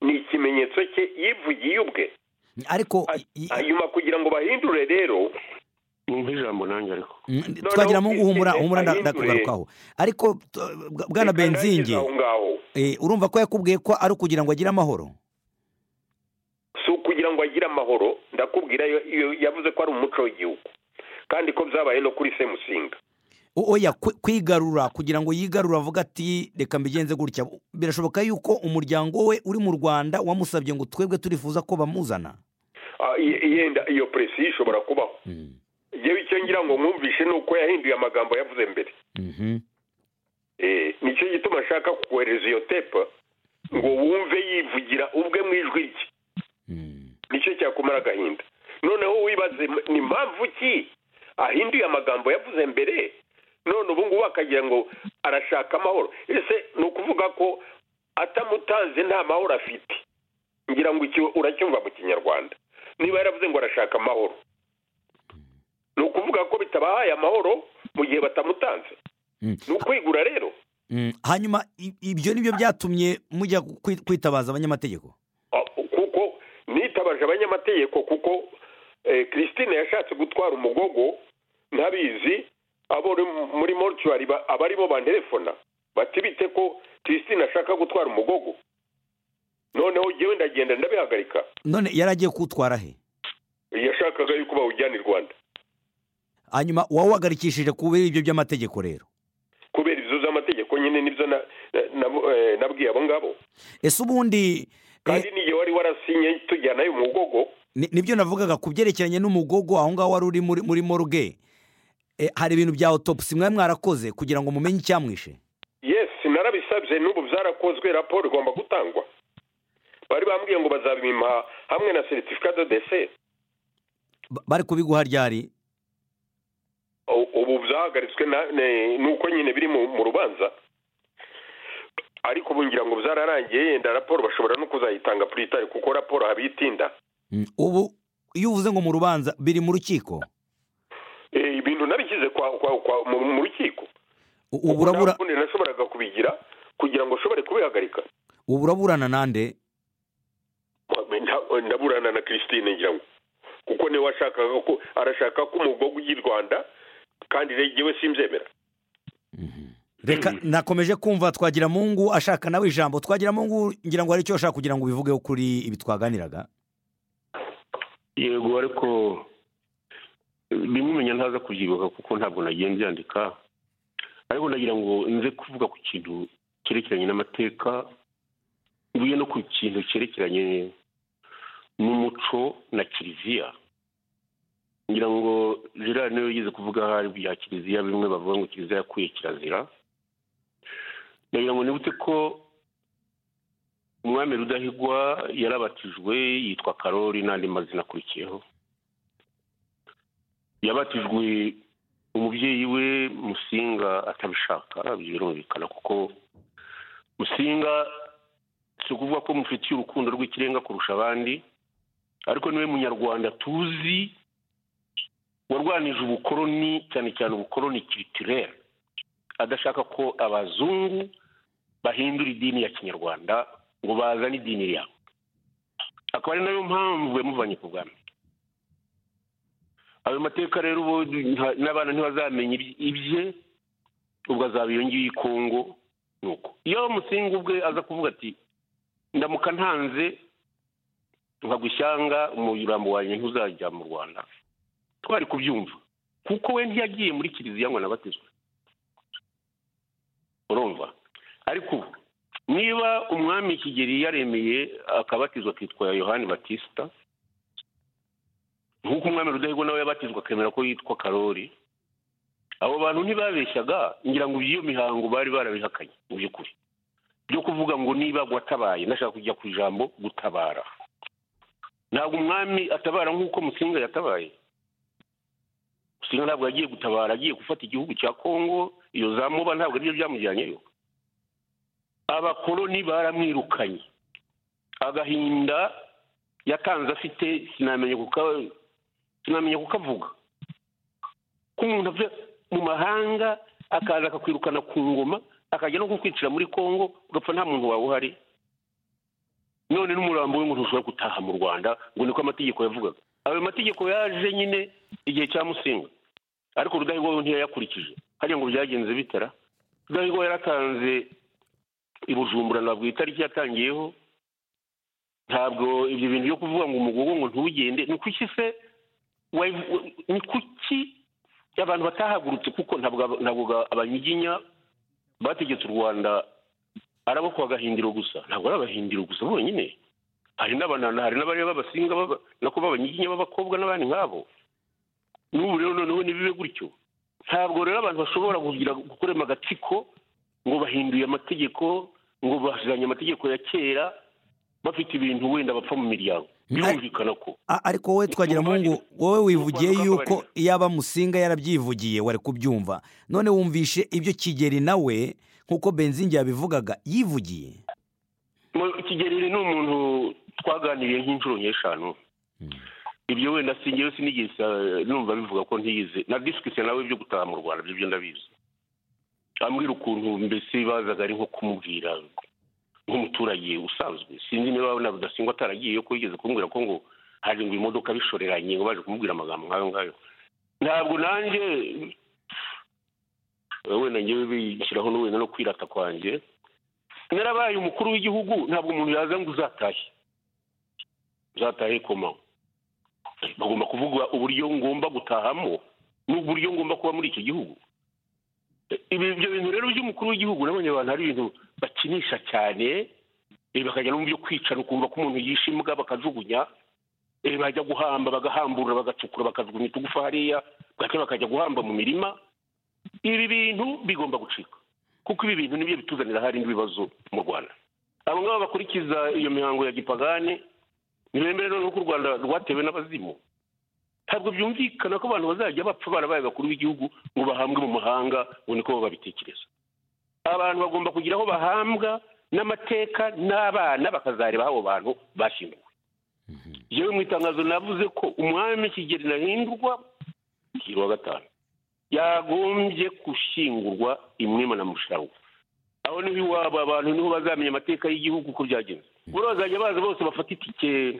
ni ikimenyetso cye yivugiye ubwe ariko A- i- i- hanyuma kugira ngo bahindure rero numva ijambo nanjye ariko Mm, noneho twagira ngo humura ugeze humura nda- ahindure. ndakugarukaho ariko t- bwa- bwana reka ndangize benzinge aho ngaho eh, urumva ko yakubwiye ko ari ukugira ngo agire amahoro si ukugira ngo agire amahoro ndakubwira yo- yo- yavuze ko ari umuco w'igihugu kandi ko byabaye no kuri semusinga O- oya kwi- kwigarura kugira ngo yigarure avuga ati reka mbigenze gutya birashoboka yuko umuryango we uri mu rwanda wamusabye ngo twebwe turifuza ko bamuzana Ah, ye- yenda iyo presiyo ishobora kubaho Mm, yewe icyo ngira ngo mwumvishe ni uko yahinduye amagambo yavuze mbere mhm. Eh, nicyo gituma ashaka kukohereza iyo tepa ngo wumve yivugira ubwe mu ijwi rye Mm. nicyo cyakumara agahinda noneho wibaze m- ni mpamvu ki ahinduye amagambo yavuze mbere none ubu ngubu akagira ngo arashaka amahoro ese ni ukuvuga ko atamutanze nta mahoro afite ngira ngo iki uracyumva mu kinyarwanda niba yaravuze ngo arashaka amahoro ni ukuvuga ko bitabahaye amahoro mu gihe batamutanze Mm. ni ukwigura rero Mm. hanyuma i- ibyo ni byo byatumye mujya kwi- kwitabaza abanyamategeko Ah, kuko nitabaje abanyamategeko kuko eh, christine yashatse gutwara umugogo ntabizi abo uri- muri mortuary ba- abarimo bantelefona bati bite ko christine ashaka gutwara umugogo noneho jyewe ndagenda ndabihagarika none yari agiye kuwutwara he yashakaga yuko bawujyana i rwanda hanyuma wowe wagarikishije kubera ibyo by'amategeko rero kubera izo z'amategeko nyine nibyo na- na- na- eh, nabwiye abo ngabo ese ubundi kandi n'igihe wari warasinye tujyanayo umugogo ni- nibyo navugaga ku byerekeranye n'umugogo aho ngaho wari uri muri muri moruge Eh, hari ibintu bya autopsy mwari mwarakoze kugira ngo mumenye icyamwishe yes narabisabye n'ubu byarakozwe raporo igomba gutangwa bari bambwiye ngo bazabimpa hamwe na seritifika do dese Ba- bari kubiguha ryari U- ubu byahagaritswe na- ne- nuko nyine biri mu mu rubanza ariko ubu ngira ngo byararangiye yenda raporo bashobora no kuzayitanga puritari kuko raporo habitinda Mm, ubu iyo uvuze ngo mu rubanza biri mu rukiko Eh, ibintu nabishyize kwa kwa- kwa- mu mu rukiko U- ubu urabura- Nta kundi nashoboraga kubigira kugira ngo ushobore kubihagarika ubu uraburana nande Nda- ndaburana na christine ngira ngo kuko niwe washakaga ko arashaka ko umugogo ujya i rwanda kandi rero jyewe simbyemera reka nakomeje kumva twagira mungu ashaka nawe ijambo twagira mungu ngira ngo hari icyo ashaka kugira ngo ubivugeho kuri ibi twaganiraga yego ariko eh, bimwe umenya ntaza kubyibuka kuko ntabwo nagiye mbyandika ariko ndagira ngo nze kuvuga ku kintu cyerekeranye n'amateka mvuye no ku kintu cyerekeranye n'umuco na kiliziya ngira ngo gerard niwe yigeze kuvuga aho ari bya kiliziya bimwe bavuga ngo kiliziya yakuye kirazira ndagira ngo nibutse ko umwami rudahigwa yarabatijwe yitwa karori n'andi mazina akurikiyeho yabatijwe umubyeyi we musinga atabishaka birumvikana kuko musinga si ukuvuga ko mufitiye urukundo rw'ikirenga kurusha abandi ariko niwe munyarwanda tuzi warwanije ubukoroni cyane cyane ubukoroni kiritirere adashaka ko abazungu bahindura idini ya kinyarwanda ngo bazane idini yabo akaba ari nayo mpamvu yamuvanye ku bwami ayo mateka rero ubu nta- n'abana ntibazamenya iby- ibye ubwo azaba iyo ngiyo ikongo ni uko iyo musinga ubwe aza kuvuga ati ndamuka ntanze nkagwa ishyanga umurambo wanjye ntuzajya mu rwanda twari kubyumva kuko we ntiyagiye muri kiliziya ngo anabatizwe urumva ariko ubu niba umwami kigeli yaremeye akabatizwa akitwa yohani batisita nk'uko umwami rudahigwa nawe yabatizwa akemera ko yitwa karori abo bantu ntibabeshyaga ngira ngo iyo mihango bari barabihakanye mu by'ukuri byo kuvuga ngo niba watabaye ndashaka kujya ku ijambo gutabara ntabwo umwami atabara nk'uko musinga yatabaye musinga ntabwo yagiye gutabara agiye gufata igihugu cya kongo iyo za muba ntabwo aribyo byamujyanyeyo abakoloni baramwirukanye agahinda yatanze afite sinamenya kuka- sinamenya kukavuga ko umuntu ava mu mahanga akaza akakwirukana ku ngoma akajya no kukwicira muri kongo ugapfa nta muntu wawe uhari none n'umurambo we ngo ntushobora gutaha mu rwanda ngo niko amategeko yavugaga ayo mategeko yaje nyine igihe cya musinga ariko rudahigwa we ntiyayakurikije hariya ngo byagenze bitara rudahigwa yaratanze i bujumbura ntabwo itariki yatangiyeho ntabwo ibyo bintu byo kuvuga ngo umugogo ngo ntugende ni kuki se wayi- wa- ni kuki abantu batahagurutse kuko ntabwo aba- ntabwo ga- abanyiginya bategetse u rwanda ari abo kwa gahindiro gusa ntabwo ari abahindiro gusa bonyine hari n'abanana hari n'abari b'abasinga baba- nako b'abanyiginya b'abakobwa n'abandi nk'abo n'ubu rero noneho nibibe gutyo ntabwo rero abantu bashobora kugira gukorema agatsiko ngo bahinduye amategeko ngo basizanye amategeko ya kera bafite ibintu wenda bapfa mu miryango birumvikana ko A- ariko wowe twagira mungu wowe wivugiye yuko yaba musinga yarabyivugiye wari kubyumva none wumvishe ibyo kigeli nawe nk'uko benzingi yabivugaga yivugiye Mu- kigeli ni umuntu twaganiriye nk'inshuro nk'eshanu ibyo wenda singewe sinigeze eh, numva bivuga ko ntiyize na disikise nawe byo gutaha mu rwanda byo byo ndabizi ambwira ukuntu mbese bazaga ari nko kumubwira nk'umuturage usanzwe sinzi niba na rudasingwa ataragiye ko yigeze kumbwira ko ngo hari ngo imodoka bishoreranye ngo baje kumubwira amagambo nk'ayo ngayo ntabwo nanjye eh, wenda ngewe bishyiraho no wenda no kwirata kwanjye narabaye umukuru w'igihugu ntabwo umuntu yaza ngo uzatahe uzatahe koma bagomba kuvuga uburyo ngomba gutahamo n'uburyo ngomba kuba muri icyo gihugu ibi ibyo bintu rero by'umukuru w'igihugu nabonye abantu ari ibintu bakinisha cyane eh, bakajya no mu byo kwicara ukumva ko umuntu yishe imbwa bakajugunya eh, bajya guhamba bagahambura bagacukura bakajugunya utugufa hariya bwacya bakajya guhamba mu mirima ibi bintu bigomba gucika kuko ibi bintu nibyo bituzanira hari ibibazo mu rwanda abo ngabo bakurikiza iyo mihango ya gipagani ntibemere rero ko u rwanda rwatewe n'abazimu ntabwo byumvikana ko abantu bazajya bapfa barabaye bakuru b'igihugu ngo bahambwe mu mahanga ngo niko baba babitekereza abantu bagomba kugira aho bahambwa n'amateka n'abana bakazareba abo bantu bashyinguwe yewe mu itangazo navuze ko umwami kigeli nahindurwa kigeli wa gatanu yagombye gushyingurwa imwima na musharwa aho niho iwabo abantu niho bazamenya amateka y'igihugu uko byagenze buriya bazajya baza bose bafate itike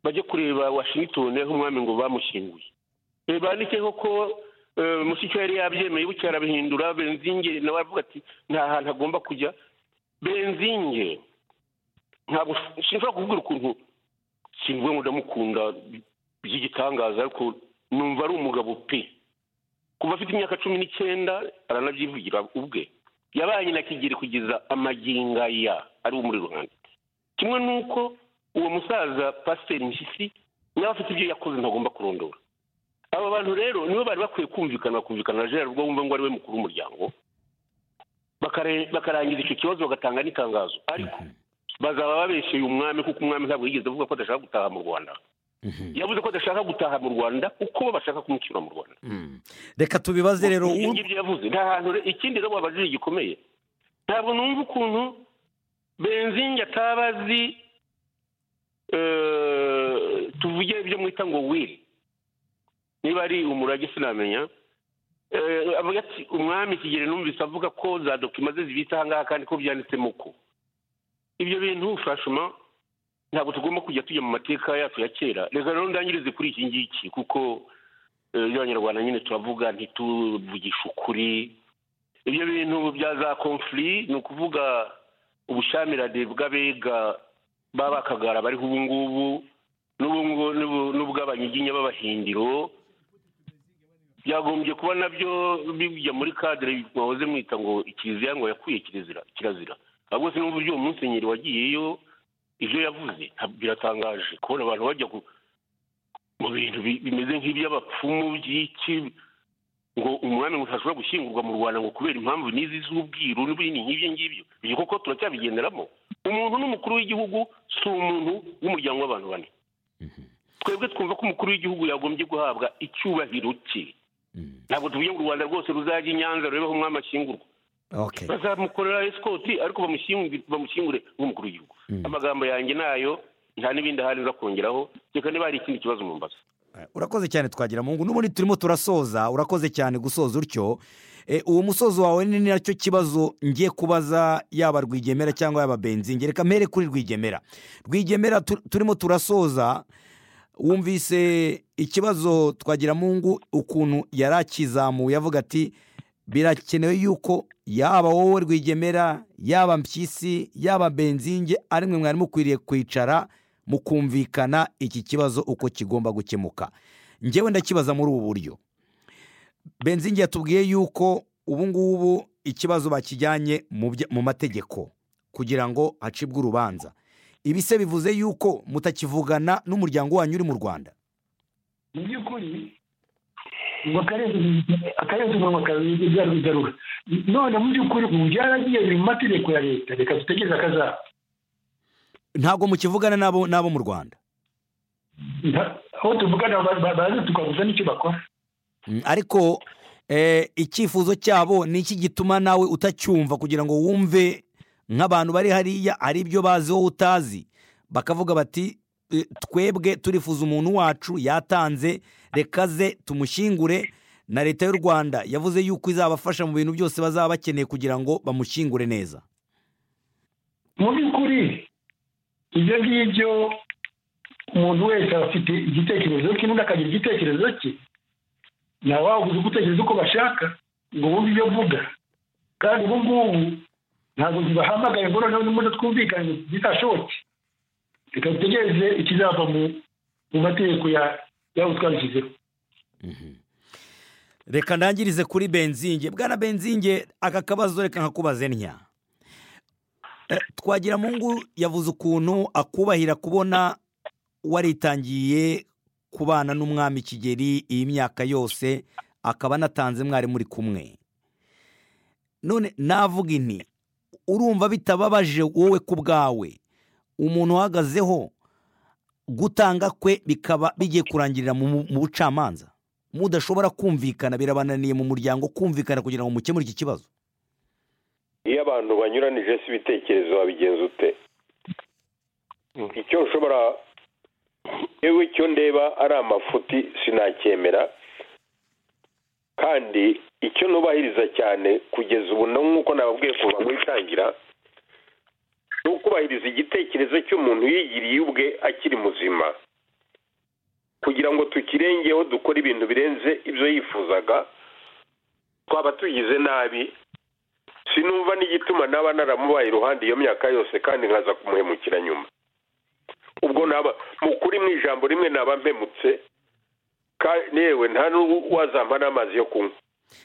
bajye kureba washington aho umwami ngo bamushyinguye Eh, bandikeho ko eh, mushyikyo yari yabyemeye bucya arabihindura benzinge nawe avuga ati nta hantu agomba kujya benzinge ntabwo sinshobora kubwira ukuntu sinvuga ngo ndamukunda by'igitangaza ariko numva ari umugabo pe kuva afite imyaka cumi n'icyenda aranabyivugira ubwe yabanye na kigeli kugeza amaginga ya ari wo muri ruhande kimwe n'uko uwo musaza pasiteri mpyisi nawe afite ibyo yakoze ntagomba kurondora aba bantu rero nibo bari bakwiye kumvikana bakumvikana na gerard ubwo wumva ngo ari we mukuru w'umuryango bakare- bakarangiza icyo kibazo bagatanga n'itangazo ariko bazaba babesheye umwami kuko umwami ntabwo yigeze avuga ko adashaka gutaha mu rwanda yavuze ko adashaka gutaha mu rwanda kuko bo bashaka kumucyura mu rwanda reka tubibaze rero Ibyo u- ngibyo yavuze nta hantu re- ikindi rero wabajije gikomeye ntabwo numva ukuntu benzingi ataba azi eh, tuvuge ibyo mwita ngo wiri niba ari umurage sinamenya Eh, avuga ati umwami kigeli numvise avuga ko za dokima ze zibitse ahangaha kandi ko byanditsemo ko ibyo bintu fashuma ntabwo tugomba kujya tujya mu mateka yacu ya kera reka rero ndangirize kuri iki ngiki kuko eh, iyo abanyarwanda nyine turavuga ntituvugishe ukuri ibyo bintu bya za konfuri ni ukuvuga ubushyamirane bw'abega b'abakagara bariho ubu ngubu n'ubu ngubu- n'ubu- n'ubw'abanyiginya b'abahindiro byagombye kuba nabyo bijya muri kadire wahoze mwita ngo ikiliziya ngo yakwiye kirazira kirazira ahubwo sinumva uburyo uwo musenyeri wagiyeyo ibyo yavuze nta- biratangaje kubona abantu bajya ku- mu bintu bi- bimeze nk'iby'abapfumu by'iki ngo umwami ngo ntashobora gushyingurwa mu rwanda ngo kubera impamvu n'izi z'ubwiru n'ibindi nk'ibyo ngibyo ibyo koko turacyabigenderamo umuntu n'umukuru w'igihugu si umuntu w'umuryango w'abantu bane twebwe twumva ko umukuru w'igihugu yagombye guhabwa icyubahiro cye ntabwo tuvuye ngo u rwanda rwose ruzajya i nyanza rubeho umwami ashyingurwa okay bazamukorera esikoti ariko bamushyingu- bamushyingure nk'umukuru w'igihugu amagambo yanjye nayo nta n'ibindi ahari nza kongeraho reka niba hari ikindi kibazo mu mbaza urakoze cyane twagira mu ngo n'ubundi turimo turasoza urakoze cyane gusoza utyo Eh, uwo musozo wawe ni nacyo kibazo ngiye kubaza yaba rwigemera cyangwa yaba benzingi reka mpere kuri rwigemera rwigemera tu- turimo turasoza wumvise ikibazo twagira mu ngo ukuntu yari akizamuye avuga ati birakenewe yuko yaba wowe rwigemera yaba mpyisi yaba benzinge ari mwe mwari mukwiriye kwicara mukumvikana iki kibazo uko kigomba gukemuka njyewe ndakibaza muri ubu buryo benzingi yatubwiye yuko ubu ngubu ikibazo bakijyanye mu bya- mu mategeko kugira ngo hacibwe urubanza ibi se bivuze yuko mutakivugana n'umuryango wanyu uri mu rwanda mu by'ukuri ngo akarenze umunwa kabigarura none mu by'ukuri ubu byaragiye biri mu mategeko ya leta reka dutegereze akazaba ntabwo mukivugana n'abo n'abo mu rwanda Nta- aho tuvugana ba- ba- baze tukavuga n'icyo bakora Mm, ariko eh, icyifuzo cyabo ni iki gituma nawe utacyumva kugira ngo wumve nk'abantu bari hariya hari ibyo bazi wowe utazi bakavuga bati "Eh, twebwe turifuza umuntu wacu yatanze reka ze tumushyingure na leta y'u rwanda yavuze yuko izabafasha mu bintu byose bazaba bakeneye kugira ngo bamushyingure neza mu by'ukuri ibyo ngibyo umuntu wese aba afite igitekerezo cye n'undi akagira igitekerezo cye nawe wabuze gutekereza uko bashaka ngo wumve ibyo avuga kandi ubu ngubu ntabwo tubahamagaye ngo noneho n'ubundi twumvikane bitashoboke reka dutegereze ikizava mu mu mategeko ya yabo twabishyizeho reka ndangirize kuri benzinge bwana benzinge aka kabazo reka nkakubaze ntya Eh, twagira mu ngo yavuze ukuntu akubahira kubona waritangiye kubana n'umwami kigeli iyi myaka yose akaba anatanze mwari muri kumwe none navuga inti urumva bitababaje wowe ku bwawe umuntu uhagazeho gutanga kwe bikaba bigiye kurangirira mu mu bucamanza mudashobora kumvikana birabananiye mu muryango kumvikana kugira ngo mukemure iki kibazo iyo abantu banyuranije se ibitekerezo wabigenza ute icyo ushobora yewe icyo ndeba ari amafuti sinacyemera kandi icyo nubahiriza cyane kugeza ubu no nk'uko nababwiye kuva mu itangira ni ukubahiriza igitekerezo cy'umuntu yigiriye ubwe akiri muzima kugira ngo tukirengeho dukore ibintu birenze ibyo yifuzaga twaba tugize nabi sinumva n'igituma naba naramubaye iruhande iyo myaka yose kandi nkaza kumuhemukira nyuma ubwo naba mu kuri mu ijambo rimwe naba mpemutse ka- newe nta n'uwazampa n'amazi yo kunywa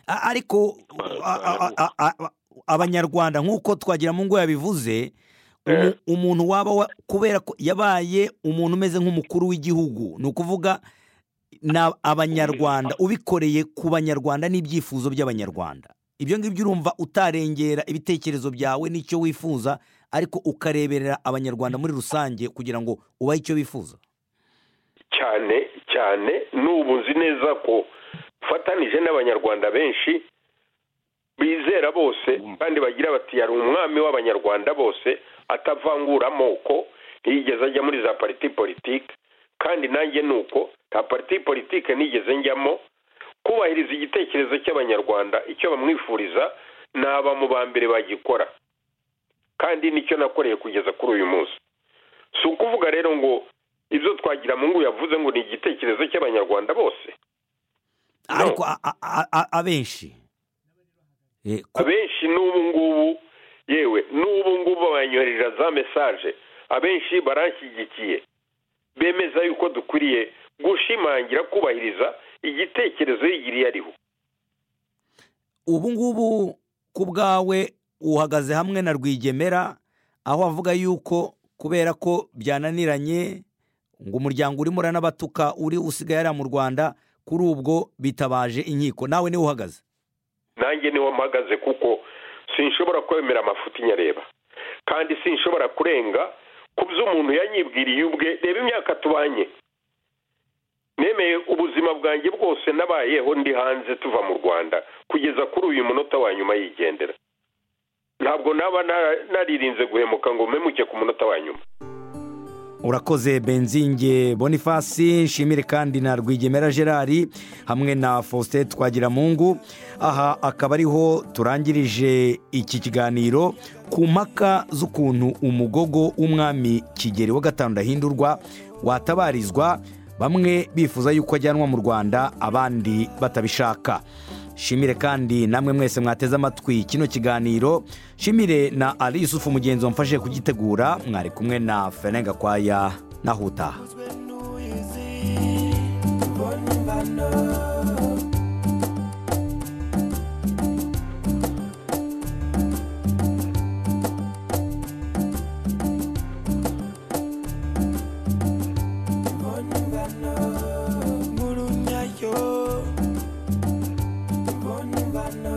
A- ariko a- a- a- a- a- abanyarwanda nk'uko twagira mu ngo yabivuze umu- umuntu waba wa- kubera ko yabaye umuntu umeze nk'umukuru w'igihugu ni ukuvuga ni abanyarwanda ubikoreye ku banyarwanda n'ibyifuzo by'abanyarwanda ibyo ngibyo urumva utarengera ibitekerezo byawe n'icyo wifuza ariko ukareberera abanyarwanda muri rusange kugira ngo ubahe icyo bifuza cyane cyane n'ubu nzi neza ko ufatanije n'abanyarwanda benshi bizera bose kandi bagira bati yari umwami w'abanyarwanda bose atavangura amoko ntiyigeze ajya muri za pariti politike kandi nanjye ni uko nta pariti politike nigeze njyamo kubahiriza igitekerezo cy'abanyarwanda icyo bamwifuriza naba mu ba mbere bagikora kandi nicyo nakoreye kugeza kuri uyu munsi si ukuvuga rero ngo ibyo twagira mu ngo yavuze ngo ni igitekerezo cy'abanyarwanda bose ariko a- a- a- a- abenshi Eh, ko- abenshi n'ubu ngubu yewe n'ubu ngubu banyoherera za mesaje abenshi baranshyigikiye bemeza yuko dukwiriye gushimangira kubahiriza igitekerezo yigiriye ariho ubu ngubu ku bwawe uhagaze hamwe na rwigemera aho avuga yuko kubera ko byananiranye ngo umuryango urimo uranabatuka uri usigaye ari mu rwanda kuri ubwo bitabaje inkiko nawe niwe uhagaze nanjye niho mpagaze kuko sinshobora kwemera amafuti nyareba kandi sinshobora kurenga ku byo umuntu yanyibwiriye ubwe reba imyaka tubanye nemeye ubuzima bwanjye bwose nabayeho ndi hanze tuva mu rwanda kugeza kuri uyu munota wa nyuma yigendera ntabwo naba na- naririnze guhemuka ngo mpemuke ku munota wa nyuma urakoze benzinge bonifasi nshimire kandi na rwigemera gerard hamwe na faustin twagiramungu aha akaba ariho turangirije iki kiganiro ku mpaka z'ukuntu umugogo w'umwami kigeli wa gatanu ndahindurwa watabarizwa bamwe bifuza yuko ajyanwa mu rwanda abandi batabishaka shimire kandi namwe mwese mwateze amatwi kino kiganiro shimire na ari yusufu mugenzi wamfashije kugitegura mwari kumwe na fene gakwaya nahutaha ngurunyayo mbona imvano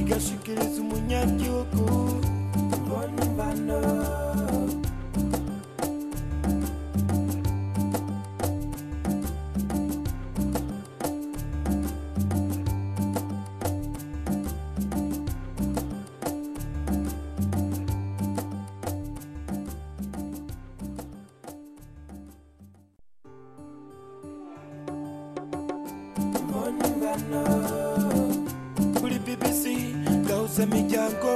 igashikiriza umunyagihugu mbona imvano mbona imvano kuri bbc gahuza imiryango